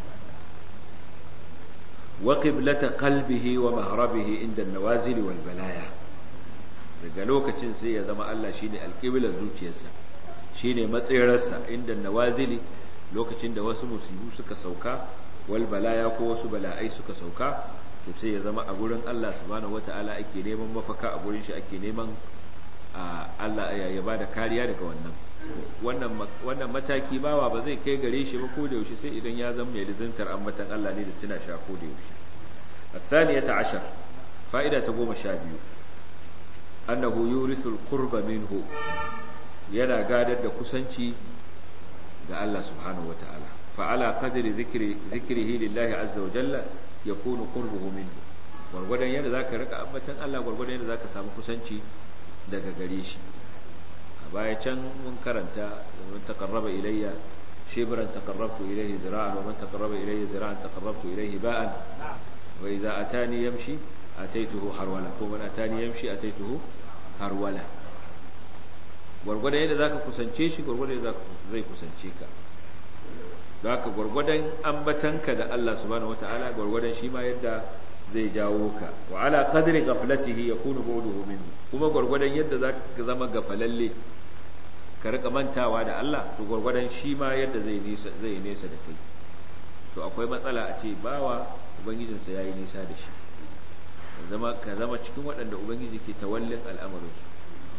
wa qiblata qalbihi wa mahrabihi inda an-nawazil wal balaya daga lokacin sai ya zama Allah shine alqiblar zuciyarsa shine matsayarsa inda nawazili lokacin da wasu musibu suka sauka wal balaya ko wasu bala'ai suka sauka to sai ya zama a gurin Allah subhanahu wata'ala ake neman mafaka a gurin shi ake neman Allah ya bada kariya daga wannan wannan wannan mataki bawa ba zai kai gare shi ba ko da yaushe sai idan ya zama mai lizintar ambatan Allah ne da tuna sha ko da yaushe الثانية عشر فائدة تقوم شابيو أنه يورث القرب منه yana gadar da kusanci ga Allah subhanahu wataala fa ala qadri zikri zikrihi lillahi azza wa jalla yakunu qurbuhu minhu gurgurdan yadda zaka rika ambatan Allah gurgurdan yadda zaka samu kusanci daga gare shi a baya can mun karanta man taqarraba ilayya shibran taqarrabtu ilayhi zira'an wa man taqarraba ilayya zira'an taqarrabtu ilayhi ba'an wa idza atani yamshi ataituhu harwala ko man atani yamshi ataituhu harwala gwargwadon yadda zaka kusance shi gwargwadon yadda zai kusance ka don haka gwargwadon ambatanka da Allah subhanahu wataala gwargwadon shi ma yadda zai jawo ka wa ala qadri ghaflatihi yakunu bu'duhu minhu kuma gwargwadon yadda zaka zama gafalalle ka rika mantawa da Allah to gwargwadon shi ma yadda zai nisa zai nesa da kai to akwai matsala a ce bawa ubangijinsa yayi nisa da shi zama ka zama cikin waɗanda ubangiji ke tawallin al'amarin su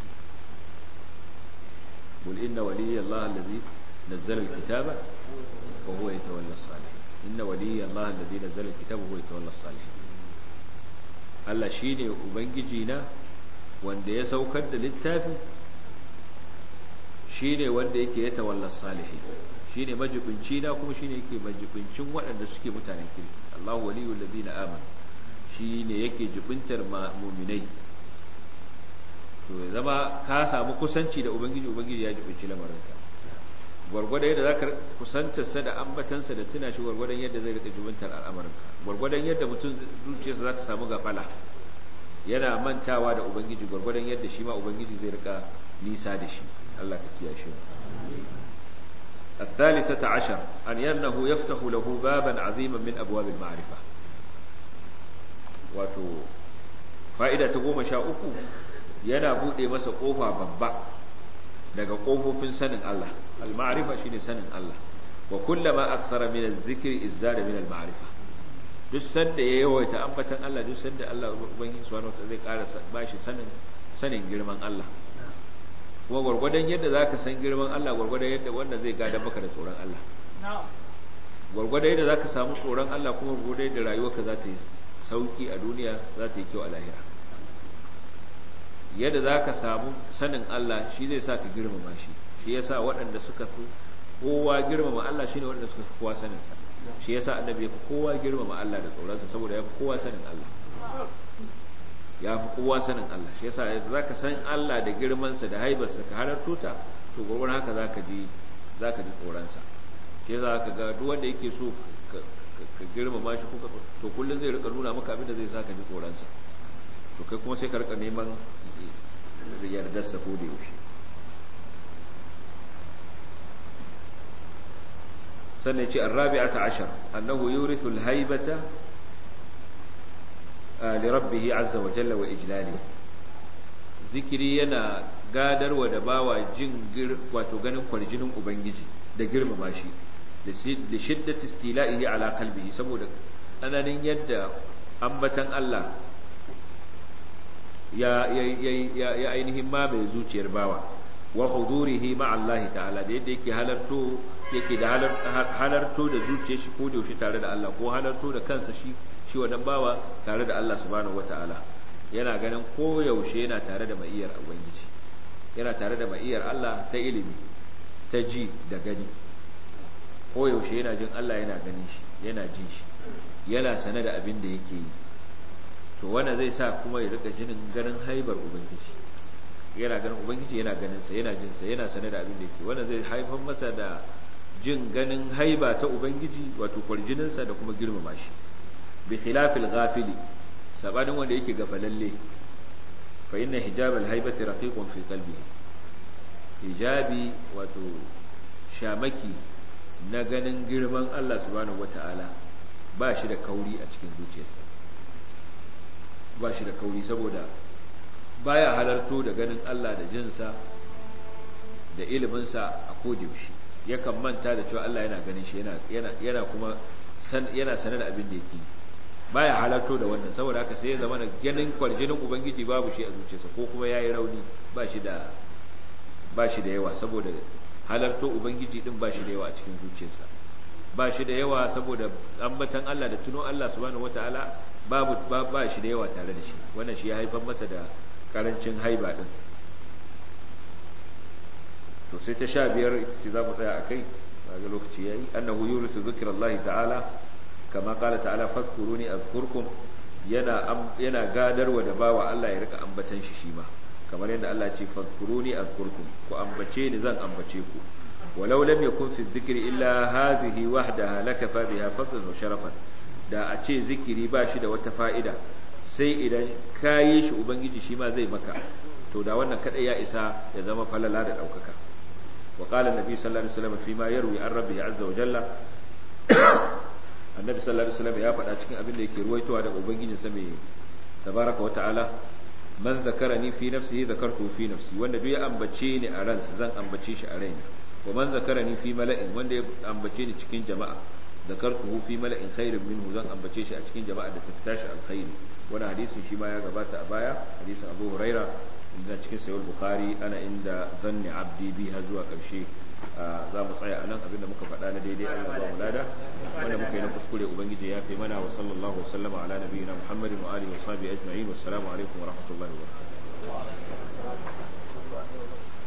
قل إن ولي الله الذي نزل الكتاب وهو يتولى الصالحين إن ولي الله الذي نزل الكتاب وهو يتولى الصالحين Allah shi ne Ubangijina wanda ya saukar da littafi shi ne wanda yake ya tawallar salihi shi ne majibinci na kuma shi ne yake majibincin waɗanda suke mutanen kirki Allah waliyul ladina amanu shi ne yake jibintar muminai to ya zama ka samu kusanci da ubangiji ubangiji ya jibinci lamarinka gwargwada yadda za ka kusantarsa da ambatansa da tuna shi gwargwadon yadda zai rika jibintar al'amarinka gwargwadon yadda mutum zuciyarsa za ta samu gafala yana mantawa da ubangiji gwargwadon yadda shi ma ubangiji zai rika nisa da shi Allah ka kiyashe mu الثالثة عشر أن ينه يفتح له بابا عظيما من أبواب المعرفة wato fa'ida ta goma sha uku yana buɗe masa ƙofa babba daga ƙofofin sanin Allah al-ma'rifa shine sanin Allah wa kullama akthara min az-zikri izdada min al-ma'rifa duk sanda ya yawaita ambatan Allah duk sanda Allah ubangiji subhanahu wataala zai ƙara bashi sanin sanin girman Allah kuma gwargwadon yadda zaka san girman Allah gwargwadon yadda wanda zai gada maka da tsoron Allah gwargwadon yadda zaka samu tsoron Allah kuma gwargwadon yadda rayuwarka za ta yi sauki a duniya za ta yi kyau a lahira yadda za ka samu sanin Allah shi zai sa ka girmama shi shi ya sa waɗanda suka fi kowa girmama Allah shi ne waɗanda suka fi kowa saninsa shi ya sa annabi ya fi kowa girmama Allah da tsoronsa saboda ya fi kowa sanin Allah ya fi kowa sanin Allah shi ya sa yadda za ka san Allah da girmansa da haibarsa ka halarto ta to gwagwar haka za ka ji za ka ji tsoronsa shi ya sa ka ga duk wanda yake so ka girmama shi to kullum zai rika nuna maka abin da zai sa ka ji tsoronsa to kai kuma sai ka rika neman yardarsa ko da yaushe sannan ce arrabi'ata ashar annahu yurithu alhaybata li rabbih azza wa jalla wa ijlali zikiri yana gadarwa da bawa jin wato ganin kwarjinin ubangiji da girmama shi da shiddati istila'ihi ala qalbihi saboda tsananin yadda ambatan Allah ya ya ainihin ma mai zuciyar bawa wa hudurihi ma Allah ta'ala da yadda yake halarto yake da halarto da zuciyar shi ko da yaushe tare da Allah ko halarto da kansa shi shi wannan bawa tare da Allah subhanahu wata'ala yana ganin ko yaushe yana tare da ma'iyar ubangiji yana tare da ma'iyar Allah ta ilimi ta ji da gani ko yaushe yana jin Allah yana ganin shi yana jin shi yana sane da abin da yake yi to wannan zai sa kuma ya rika jinin ganin haibar ubangiji yana ganin ubangiji yana ganin sa yana jin sa yana sane da abin da yake wannan zai haifar masa da jin ganin haiba ta ubangiji wato kwarjinin sa da kuma girmama shi bi khilafil ghafili sabanin wanda yake gafalalle fa inna hijabal haibati raqiqun fi qalbihi hijabi wato shamaki na ganin girman Allah subhanahu wata'ala ba shi da kauri a cikin zuciyarsa ba shi da kauri saboda baya halarto da ganin Allah da jinsa da iliminsa a kodiyoshi yakan manta da cewa Allah yana ganin shi yana kuma yana sanar da abin da yake baya halarto da wannan saboda haka sai ya zama da ganin kwarjinin ubangiji babu shi a zuciyarsa ko kuma yayi rauni ba shi da ba shi da yawa saboda halarto ubangiji din ba shi da yawa a cikin zuciyarsa ba shi da yawa saboda ambatan Allah da tuno Allah subhanahu wataala babu ba shi da yawa tare da shi wannan shi ya haifar masa da karancin haiba din to sai ta sha biyar ce za mu tsaya a kai ga lokaci yayi annahu yurisu zikrullahi ta'ala kama qala ta'ala fadhkuruni azkurkum yana yana gadarwa da bawa Allah ya rika ambatan shi shi ma kamar yadda Allah ce fadkuruni azkurkum ku ambace ni zan ambace ku walau lam yakun fi dhikri illa hadhihi wahdaha lakafa biha fadlan wa sharafan da a ce zikiri ba shi da wata fa'ida sai idan kayi shi ubangiji shi ma zai maka to da wannan kadai ya isa ya zama falala da daukaka wa qala annabi sallallahu alaihi wasallam fi ma yarwi an rabbihi azza wa jalla annabi sallallahu alaihi wasallam ya faɗa cikin abin da yake ruwaitowa daga ubangijinsa mai tabaraka wa ta'ala man zakarani fi nafsihi zakartu fi nafsi wanda duk ya ambace ni a ransa zan ambace shi a raina wa man zakarani fi mala'in wanda ya ambace ni cikin jama'a zakartuhu fi mala'in khairin minhu zan ambace shi a cikin jama'a da ta tashi alkhairi wani hadisin shi ma ya gabata a baya hadisin Abu Huraira inda cikin sahih Bukhari ana inda zanni abdi bi har zuwa karshe za mu tsaya anan abinda muka faɗa na daidai Allah ba mu lada wanda muka yi na kuskure ubangiji ya fi mana wa sallallahu wa sallama ala nabiyina Muhammadin wa alihi wa sahbihi ajma'in wassalamu alaikum wa rahmatullahi wa barakatuh